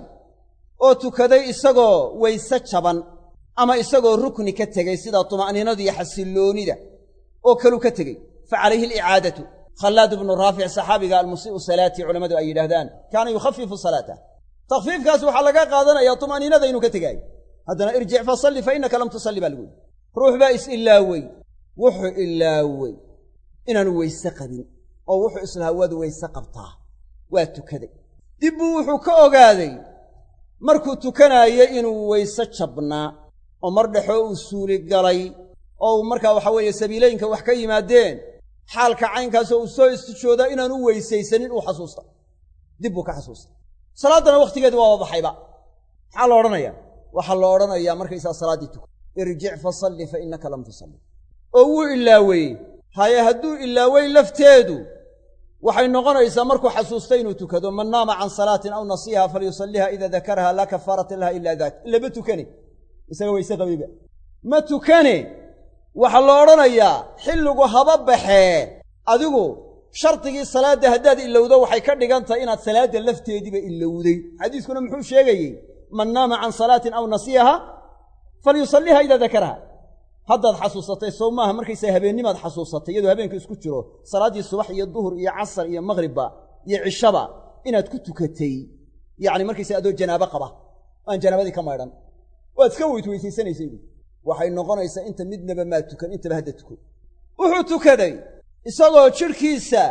oo tukaday isagoo wayse jaban ama isagoo rukni ka tegey sida tuma'niinada iyo xasilloonida oo kaluu ka tegey fa calayhi alicaadatu khallaad ibnu raafic saxaabiga almusii'u salaatii culammadu ay yidhaahdaan kaana yukhafifu salaatah takfiifkaas waxaa laga qaadanayaa tuma'niinada inuu ka tegaayo haddana irjic fasalli fa innaka lam tusalli baa lagu yidhi ruux baa is ilaawey wuxuu ilaawey inaanu weyse qabin oo wuxuu islahaa waad weyse qabtaa waa tukaday dib buu wuxuu ka ogaaday markuu tukanaayey inuu weyse jabnaa oo mar dhexoo uu suuli galay oo uu markaa waxa weeye sabiilooyinka wax ka yimaadeen xaalka caynkaasoo uu soo istijoodaa inaanu weysaysanin uu xasuusta dib buu ka xasuusta salaaddana wakhtigeedi waaba baxayba maxaa la odhanayaa waxaa la odhanayaa markaysaa salaaddii tuka irjic fasalli fa innaka lam tusalli oo wuu ilaaweyey haye hadduu ilaawey lafteedu waxay noqonaysaa markuu xasuustay inuu tukado man naama can salaatin aw nasiiha falyusalliha ida dakaraha laa kafaarata laha ila daak ilama tukane isaga wayse qabayba ma tukane waxaa la odhanayaa xilligu haba baxee adigu shardigii salaadda haddaad ilowdo waxay ka dhigan tahay inaad salaadda lafteediiba ilowday xadiiskuna muxuu sheegayey man naama can salaatin aw nasiiha falyusalliha idaa dakaraha haddaad xasuusatay sow maaha markaysaa habeennimaad xasuusatay iyadoo habeenka isku jiro salaaddii subax iyo duhur iyo casar iyo maqhribba iyo cishaba inaad ku tukatay yacni markaysaa adoo janaabo qaba aan janaabadii ka maydhan waad iska weyd weysaysanaysay waxay noqonaysaa inta midnaba maa tukan intaba hadda tuko wuxuu tukaday isagoo jidhkiisa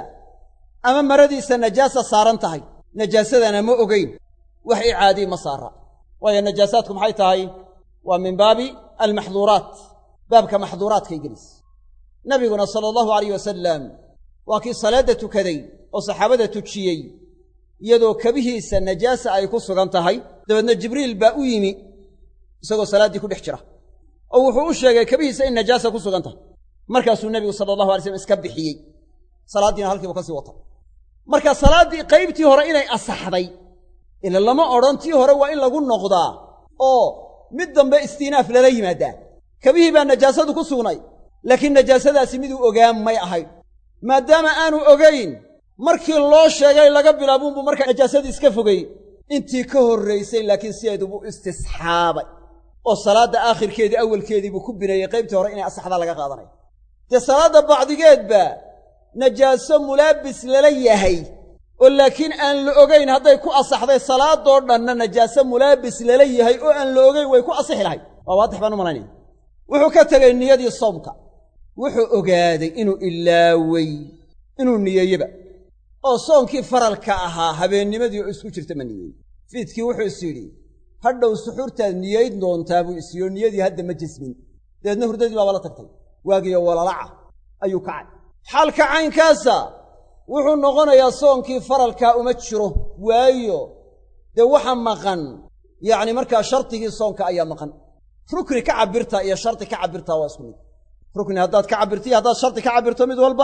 ama maradiisa najaasa saaran tahay najaasadana ma ogeyn wax icaadii ma saara waayo najaasaadku maxay tahay waa min baabi almaxduuraat baabka maxduuraadkay gelis nabiguna sala allahu alayh wasalam waa kii salaadda tukaday oo saxaabada tujiyey iyadoo kabihiisa najaasa ay ku sugan tahay dabeedna jibriil baa u yimi isagoo salaaddii ku dhex jira oo wuxuu u sheegay kabihiisa in najaasa ku sugan tahay markaasuu nebigu sala allahu alay slam iska bixiyey salaaddiina halkiibu ka sii wata marka salaaddii qaybtii hore inay asaxday ila lama odhan tii hore waa in lagu noqdaa oo mid dambe istiinaaf lala yimaadaa kabihii baa najaasadu ku sugnay laakiin najaasadaasi miduu ogaan may ahayn maadaama aanu ogayn markii loo sheegay laga bilaabuunbuu markaa najaasadii iska fogey intii ka horraysay laakiin sideedubuu istisxaabay oo salaadda aakhirkeedii awalkeedii buu ku bineeyey qaybtii hore inay asaxdaa laga qaadanaya dee salaadda bacdigeedba najaaso mulaabis lala yahay oo laakiin aan la ogayn hadday ku asaxday salaadoo dhanna najaaso mulaabis lala yahay oo aan la ogayn way ku asixi lahay waa waadix baan u malaynaya wuxuu ka tegey niyadii soomka wuxuu ogaaday inuu ilaawey inuu niyeeyeba oo soonkii faralka ahaa habeennimadii oo isku jirta ma niyeey fiidkii wuxuu is yidhi hadhow suxuurtaad niyeyd doontaa buu isiyo niyadii hadda ma jesmin dabeedna hurdadii baaba la tagtay waagiyo walalaca ayuu kacay xaalka caynkaasa wuxuu noqonayaa soonkii faralkaa uma jiro waayo dee waxa maqan yacni markaa shardigii soonka ayaa maqan rukni ka cabirtaa iyo shardi ka cabirtaa waa isku mid rukni haddaad ka cabirto iyo haddaad shardi ka cabirto mid walba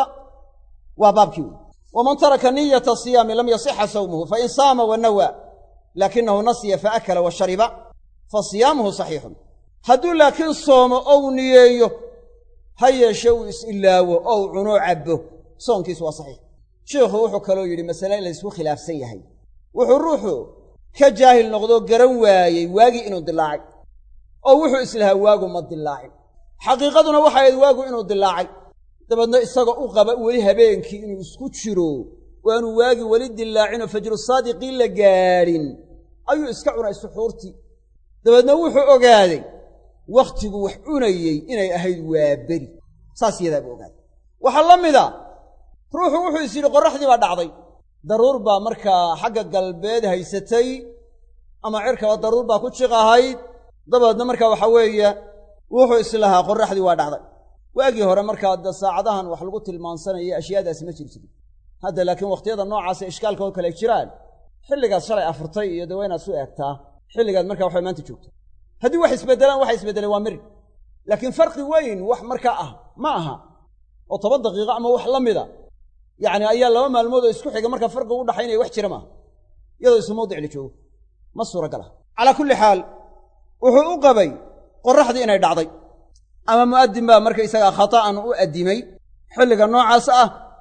waa baabkii wey waman taraka niyata siyaami lam yasixa sawmuhu fain saama wa nawaa laakinahu nasiya faakala wa shariba fa siyaamuhu saxiixun hadduu laakiin soomo ou niyeeyo ha yeeshe uu is-ilaawo ou cunoo cabbo soonkiisu waa saxiix sheikhu wuxuu kaloo yidhi masale laysku khilaafsan yahay wuxuu ruuxu ka jaahil noqdoo garan waayey waagii inuu dilaacay oo wuxuu islahaa waagu ma dilaacin xaqiiqaduna waxay ahayd waagu inuu dilaacay dabeedna isagoo u qaba weli habeenkii inuu isku jiro waanu waagii weli dilaacinoo fajru saadiqii la gaadhin ayuu iska cunay suxuurtii dabeedna wuxuu ogaaday wakhtigu wax cunayey inay ahayd waa beri saas iyadaabuu ogaaday waxaa la mida ruuxu wuxuu is yidhi qorraxdii baa dhacday daruur baa markaa xagga galbeed haysatay ama cirkaba daruur baa ku jiqahayd dabeedna markaa waxaa weeye wuxuu islahaa qorraxdii waa dhacday waagii hore markaa de saacadahan wax lagu tilmaansanaya ashyaadaasi ma jiri jirin hadda laakiin wakhtiyada noocaasa ishkaalka oo kale jiraan xilligaad shalay afurtay iyo de waa inaad su eegtaa xilligaad markaa waxay maanta joogta haddii wax isbeddelaan waxa isbeddeleen waa mirig laakiin farqi weyn wax markaa ah ma aha oo toban daqiiqo ama wax la mida yacni ayaa laba maalmood oo isku xiga markaa farqigu u dhaxaynaya wax jira maaha iyadoo isu mawdic la joogo ma suuragal ah calaa kulli xaal wuxuu u qabay qorraxdii inay dhacday ama mu'addin baa markaysagaa khata'an u addimay xilliga noocaas ah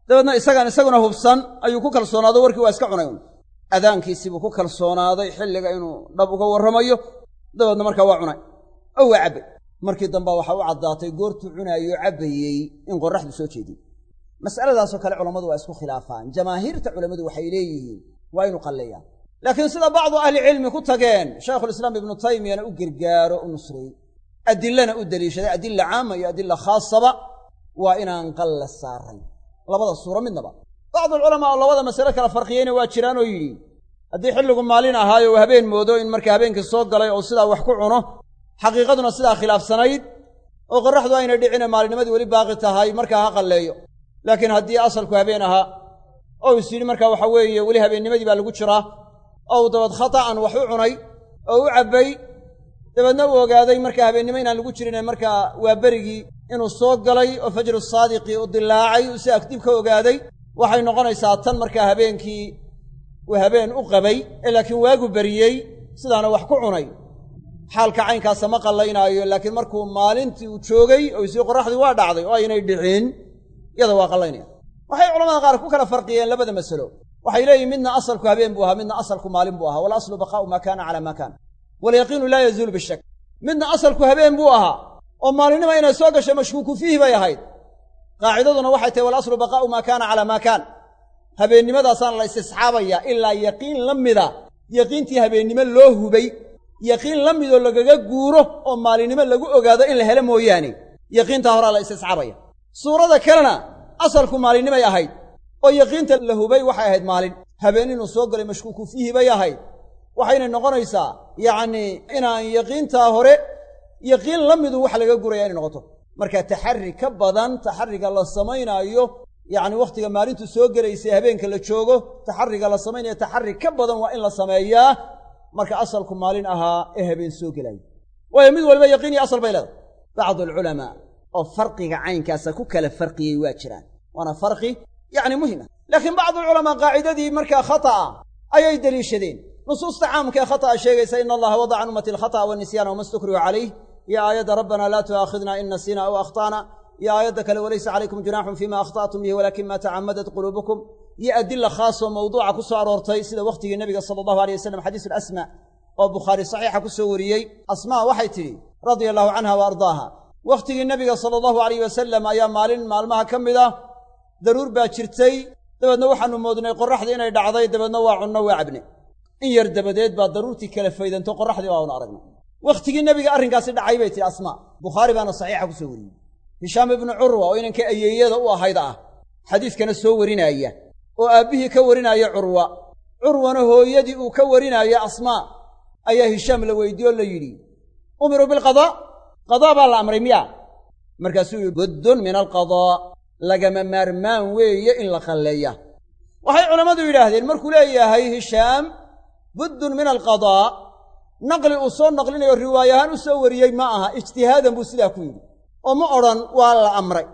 dabeedna isagaan isaguna hubsan ayuu ku kalsoonaado warkii waa iska cunay un adaankiisiibuu ku kalsoonaaday xilliga inuu dhab uga warramayo dabeedna markaa waa cunay oo waa cabbay markii damba waxaa u caddaatay goortuu cunaayoo cabbayey in qorraxdu soo jeediyey mas'aladaasoo kale culammadu waa isku khilaafaan jamaahiirta culammadu waxay leeyihiin waa inu qalleeyaa laakiin sida bacdu ahlicilmi ku tageen shaykhulislaam ibnu taymiyana u gargaaro u nusreeyey adilana u deliishaday adilla caama iyo adilla khaasaba waa inaan qalla saarayn labada suuro midnaba bacdualculamaa oo labada masale kala farqiyeyna waa jiraan oo yidhi haddii xilligu maalin ahaayo uu habeen moodo in markaa habeenkii soo galay oo sidaa wax ku cuno xaqiiqaduna sidaa khilaafsanayd oo qorraxdu aynay dhicine maalinnimadii weli baaqi tahay markaa ha qalleeyo laakiin haddii asalku habeen ahaa oo is yidhi markaa waxa weeye weli habeennimadii baa lagu jiraa oo uu dabad khata'an wax u cunay oo u cabbay dabeedna uu ogaaday markaa habeennimo inaan lagu jirine markaa waa berigii inuu soo galay oo fajru saadiqii u dilaacay uu si agdib ka ogaaday waxay noqonaysaa tan markaa habeenkii uu habeen u qabay ee laakiin waagu beriyey sidaana wax ku cunay xaalka caynkaasa ma qallaynaayo laakiin markuu maalintii uu joogay oo isii qorraxdii waa dhacday oo aynay dhicin iyada waa qallaynaya waxay culamada qaar ku kala farqiyeen labada masalo waxay leeyihin midna asalku habeen buu ahaa midna asalku maalin buu ahaa walaslu baqaa'u maa kaana calaa maa kaana walyaqiinu laa yazuulu bishak midna asalku habeen buu ahaa oo maalinima inay soo gashay mashkuuku fiihi bay ahayd qaacidaduna waxay tahay walaslu baqaa'u maa kaana calaa maa kaan habeennimadaasaan la istisxaabayaa ilaa yaqiin la mida yaqiintii habeennimo loo hubay yaqiin la midoo lagaga guuro oo maalinimo lagu ogaado in la helo mooyaane yaqiintaa horaa la istisxaabaya suurada kalena asalku maalinimay ahayd oo yaqiinta la hubay waxay ahayd maalin habeen inuu soo galay mashkuuku fiihi bay ahayd waxayna noqonaysaa yacnii inaan yaqiintaa hore yaqiin la midu wax laga guraya inay noqoto marka taxarri ka badan taxarriga la samaynaayo yacni wakhtiga maalintu soo gelaysay habeenka la joogo taxarriga la samaynayo taxarri ka badan waa in la sameeyaa marka asalku maalin ahaa ee habeen soo gelaayo waayo mid waliba yaqiin iyo asal bay leedahay bacdu alculamaa oo farqiga caynkaasa ku kala farqiyey waa jiraan waana farqi yacni muhim ah laakiin bacdualculamaa qaacidadii markaa khata'a ayay deliishadeen nusuusta caamka ee khata'a sheegaysa ina allaha wadaca can ummati alkhata'a wanisyaana wama stukrihu calayh iyo aayadda rabbana laa tu'aakhidna in nasiina aw akhta'na iyo aayadda kale walaysa calaykum junaaxun fima akhta'tum bihi walakin ma tacamadat quluubukum iyo adila khaasoo mawduuca ku soo aroortay sida wakhtigii nebiga sala allahu aleyh wasalam xadiisu alasma oo bukhaari saxiixa ku soo wariyey asmaa waxay tidhi radia allahu canha wa ardaaha wakhtigii nebiga sala allahu alayh wasalam ayaa maalin maalmaha ka mid ah daruur baa jirtay dabeedna waxaannu moodnay qorraxdii inay dhacday dabeedna waa cunno waa cabne in yar dabadeed baa daruurtii kala faydanto qorraxdii baanu aragnay wakhtigii nebiga arrinkaasi dhacay bay tihi asmaa bukhaari baana saxiixa ku soo wariyey hishaam ibnu curwa oo inanka ayeeyada u ahayd ah xadiiskana soo warinaaya oo aabbihii ka warinaaya curwa curwana hooyadii uu ka warinaayo asmaa ayaa hishaam la weydiye oo la yidhi umiruu bilqadaa qadaa baa la amray miya markaasuu yihi buddun min alqadaa lagama maarmaan weeye in la qalleeya waxay culammadu yidhaahdeen markuu leeyahay hishaam buddun min alqadaa naqli uu soo naqlinayo riwaaye ahaan u soo wariyey ma aha ijtihaadan buu sidaa ku yidhi oo ma odhan waa la amray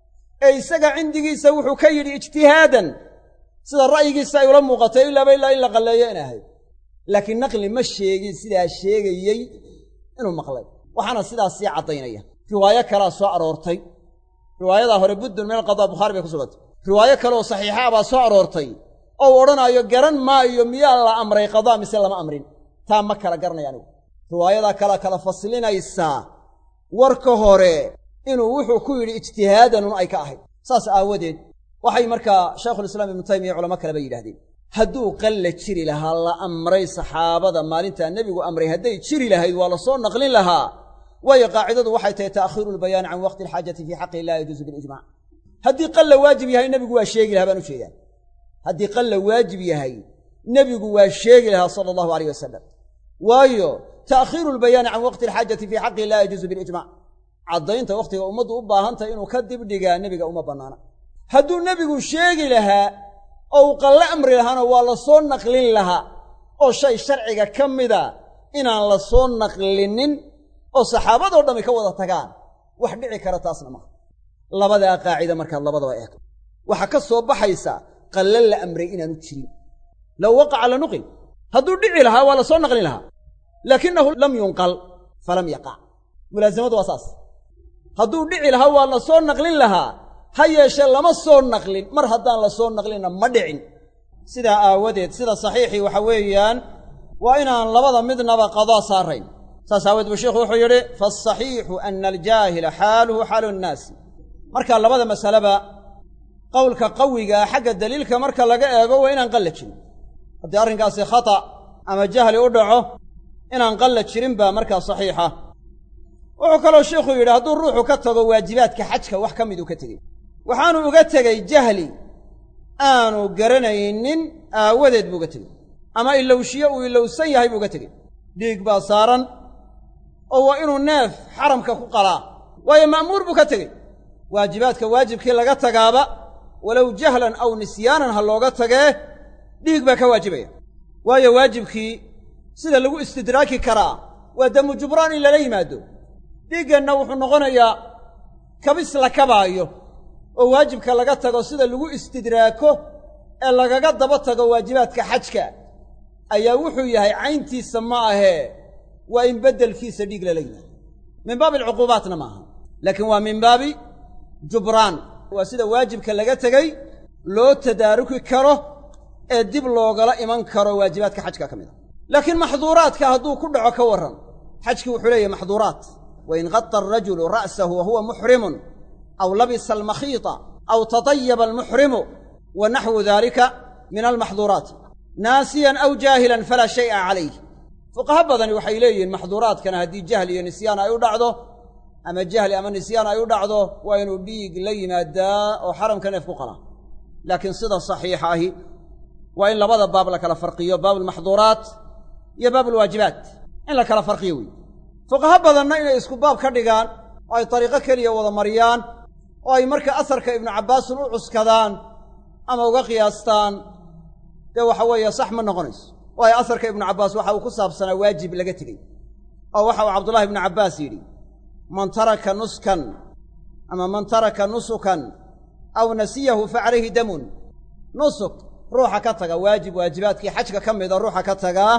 ee isaga cindigiisa wuxuu ka yidhi ijtihaadan sida ra'yigiisa ay ula muuqatay ilaaba ilaa in la qalleeyo in ahayd laakiin naqli ma sheegin sidaa sheegayey inuu maqlay waxaana sidaas sii caddaynaya riwaayo kalaa soo aroortay riwaayadaa hore buddun min alqadaa bukhaari bay ku sugantay riwaayo kaleoo saxiixa baa soo aroortay oo u odhanaayo garan maayo miyaa la amray qadaa mise lama amrin taa ma kala garanaya anigu riwaayadaa kala kala faslinaysaa warka hore inuu wuxuu ku yidhi ijtihaadanun ay ka ahayd saas aawadeed waxay markaa shaykhulislaam ibnu taymiya culamo kaleba yidhahdeen hadduu qalla jiri lahaa la amray saxaabada maalintaa nebigu amray hadday jiri lahayd waa la soo naqlin lahaa waayo qaacidadu waxay tahay ta'khiiru lbayaani can waqti alxaajati fii xaqi laa yajuusu bilijmac haddii qalla waajib yahay nebigu waa sheegi lahaa baan u jeedaa haddii qalla waajib yahay nebigu waa sheegi lahaa sala allahu alayh wasalam waayo ta'khiiru lbayaani can waqti alxaajati fii xaqi laa yajuusu bilijmac caddaynta wakhtiga ummaddu u baahantahay inuu ka dibdhigaa nebiga uma bannaana hadduu nebigu sheegi lahaa oo uu qalle amri lahaana waa la soo naqlin lahaa oo shay sharciga ka mida inaan la soo naqlinin oo saxaabadoo dhammi ka wada tagaan wax dhici kara taasna maaha labadaa qaacida markaad labadaba eegto waxaa ka soo baxaysa qalle la amray inaanu jirin low waqaca la nuqil hadduu dhici lahaa waa la soo naqlin lahaa laakinahu lam yunqal falam yaqac mulaasamadu waa saas hadduu dhici lahaa waa la soo naqlin lahaa ha yeeshee lama soo naqlin mar haddaan la soo naqlinna ma dhicin sidaa aawadeed sida saxiixii waxa weeyaan waa inaan labada midnaba qadaa saarayn saas aawadeed buu sheikhu wuxuu yidhi faasaxiixu ana aljaahila xaaluhu xaalu nnaasi marka labada masaleba qowlka qawigaa xagga daliilka marka laga eego waa inaan qalla jirin haddii arrinkaasi khata ama jahli u dhaco inaan qalla jirin baa markaa saxiixa wuxuu kaloo sheikhu yidhi hadduu ruuxu ka tago waajibaadka xajka wax ka miduu ka tegey waxaanu uga tegey jahli aanu garanaynin aawadeed buu uga tegey ama ilowshiye uu ilowsan yahay buu uga tegey dhiig baa saaran oo waa inuu neef xaramka ku qalaa waayo ma'muur buu ka tegey waajibaadka waajibkii laga tagaaba walow jahlan aw nisyaanan ha looga tagee dhiig baa ka waajibaya waayo waajibkii sida lagu istidraaki karaa waa damu jubraan in lala yimaado dhiiggeenna wuxuu noqonayaa kabis la kabaayo oo waajibka laga tago sida lagu istidraako ee lagaga daba tago waajibaadka xajka ayaa wuxuu yahay cayntiisa ma ahee waa in beddelkiisa dhiig lala yimaado min baabi alcuquubaatna ma aha laakiin waa min baabi jubraan waa sida waajibka laga tegey loo tadaaruki karo ee dib loogala iman karo waajibaadka xajka ka mid a laakiin maxduuraadka hadduu ku dhaco ka warran xajkii wuxuu leeyahay maxduuraat wain qata arajulu ra'sahu wa huwa muxrimun aw labisa almakhiita aw tatayaba almuxrimu wa naxwu daalika min almaxduuraati naasiyan aw jaahilan falaa shay'a calayh fuqaha badani waxay leeyihiin maxduuraadkana haddii jahli iyo nisyaan ay u dhacdo ama jahli ama nisyaan ay u dhacdo waa inuu dhiig la yimaadaa oo xaramka neef ku qalaa laakiin sida saxiixa ahi waa in labada baab la kala farqiyo baab almaxduuraat iyo baab alwaajibaat in la kala farqiyo wey fuqaha badanna inay isku baab ka dhigaan oo ay dariiqo keliya wada mariyaan oo ay marka asarka ibnu cabbaasin u cuskadaan ama uga qiyaastaan dee waxa weeye sax ma noqonayso waayo asarka ibnu cabbaas waxa uu ku saabsanaa waajib laga tegey oo waxa uu cabdullahi ibnu cabbaas yidhi man taraka nuskan ama man taraka nusukan aw nasiyahu fa calayhi damun nusuk ruuxa ka taga waajib waajibaadkii xajka ka mida ruuxa ka tagaa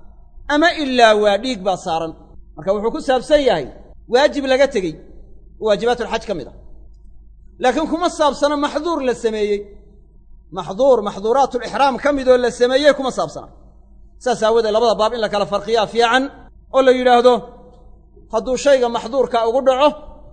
ama ilaa waa dhiig baa saaran marka wuxuu ku saabsan yahay waajib laga tegey oo waajibaatulxaj ka mid a laakiin kuma saabsana maxduur la sameeyey maxduur maxduuraatulixraam ka midoo la sameeyey kuma saabsana saas aawoodee labada baab in la kala farqiyaa fiican oo la yidhaahdo hadduu shayga maxduurka ugu dhaco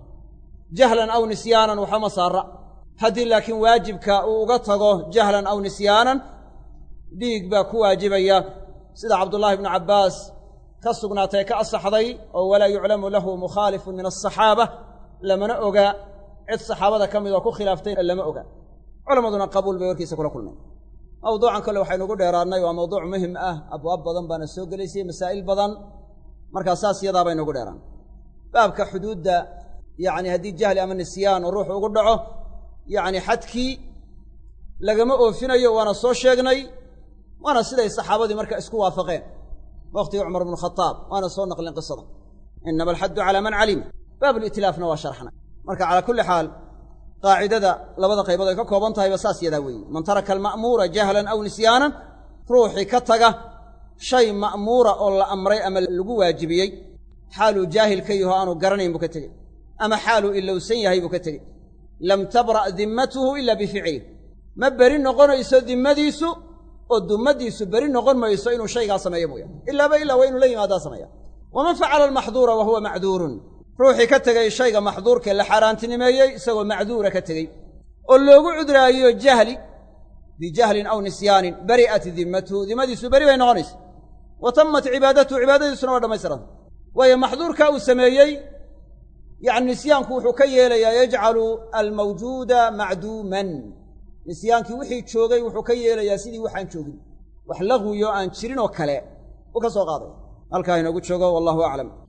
jahlan aw nisyaanan waxama saara haddii laakiin waajibka uu uga tago jahlan aw nisyaanan dhiig baa ku waajibaya sida cabdullaahi ibnu cabbaas ka sugnaatay ka asaxday oo walaa yuclamu lahu mukhaalifun min asaxaaba lamana oga cid saxaabada ka mid oo ku khilaaftay lama oga culammaduna qabuul bay warkiisa kula kulmeen mawduucan kole waxaynugu dheeraadnay waa mawduuc muhim ah abwaab badan baana soo gelaysay masaa'il badan markaa saas yadaa baynugu dheeraan baabka xuduudda yacni haddii jahli ama nisyaan oo ruuxu ugu dhaco yacni xadkii lagama oofinayo waana soo sheegnay waana siday saxaabadii marka isku waafaqeen wakhtigii cumar bnu khadaab waana soo naqlin qisada inama alxaddu calaa man calima baabulitlaafna waa sharxnay marka calaa kulli xaal qaacidada labada qaybood ay ka kooban tahayba saas yadaa weeye man taraka alma'muura jahlan aw nisyaanan ruuxii ka taga shay ma'muura oo la amray ama lagu waajibiyey xaaluu jaahil ka yaho aanu garanayn buu ka tegey ama xaaluu ilowsan yahay buu ka tegey lam tabra' dimmatuhu ila bificlih ma beri noqonayso dimmadiisu oo dummaddiisu beri noqon mayso inuu shaygaa sameeyo mooyaane ilaaba ilaa waa inuu la yimaadaa sameeya waman facala almaxduura wa huwa macduurun ruuxii ka tegey shayga maxduurkee la xaaraantinimeeyey isagoo macduura ka tegey oo loogu cudraayo jahli bijahlin aw nisyaanin bari'at dimmatuhu dimmadiisu beri bay noqonaysa wa tammat cibaadatuhu cibaadadiisuna waa dhammaystiranta waayo maxduurkaa uu sameeyey yacni nisyaanku wuxuu ka yeelayaa yajcalu almawjuuda macduuman nisyaankii wixii joogay wuxuu ka yeelayaa sidii waxaan joogin wax laqwiyo aan jirin oo kale uu ka soo qaadaya halkaa inoogu joogo wallahu aclam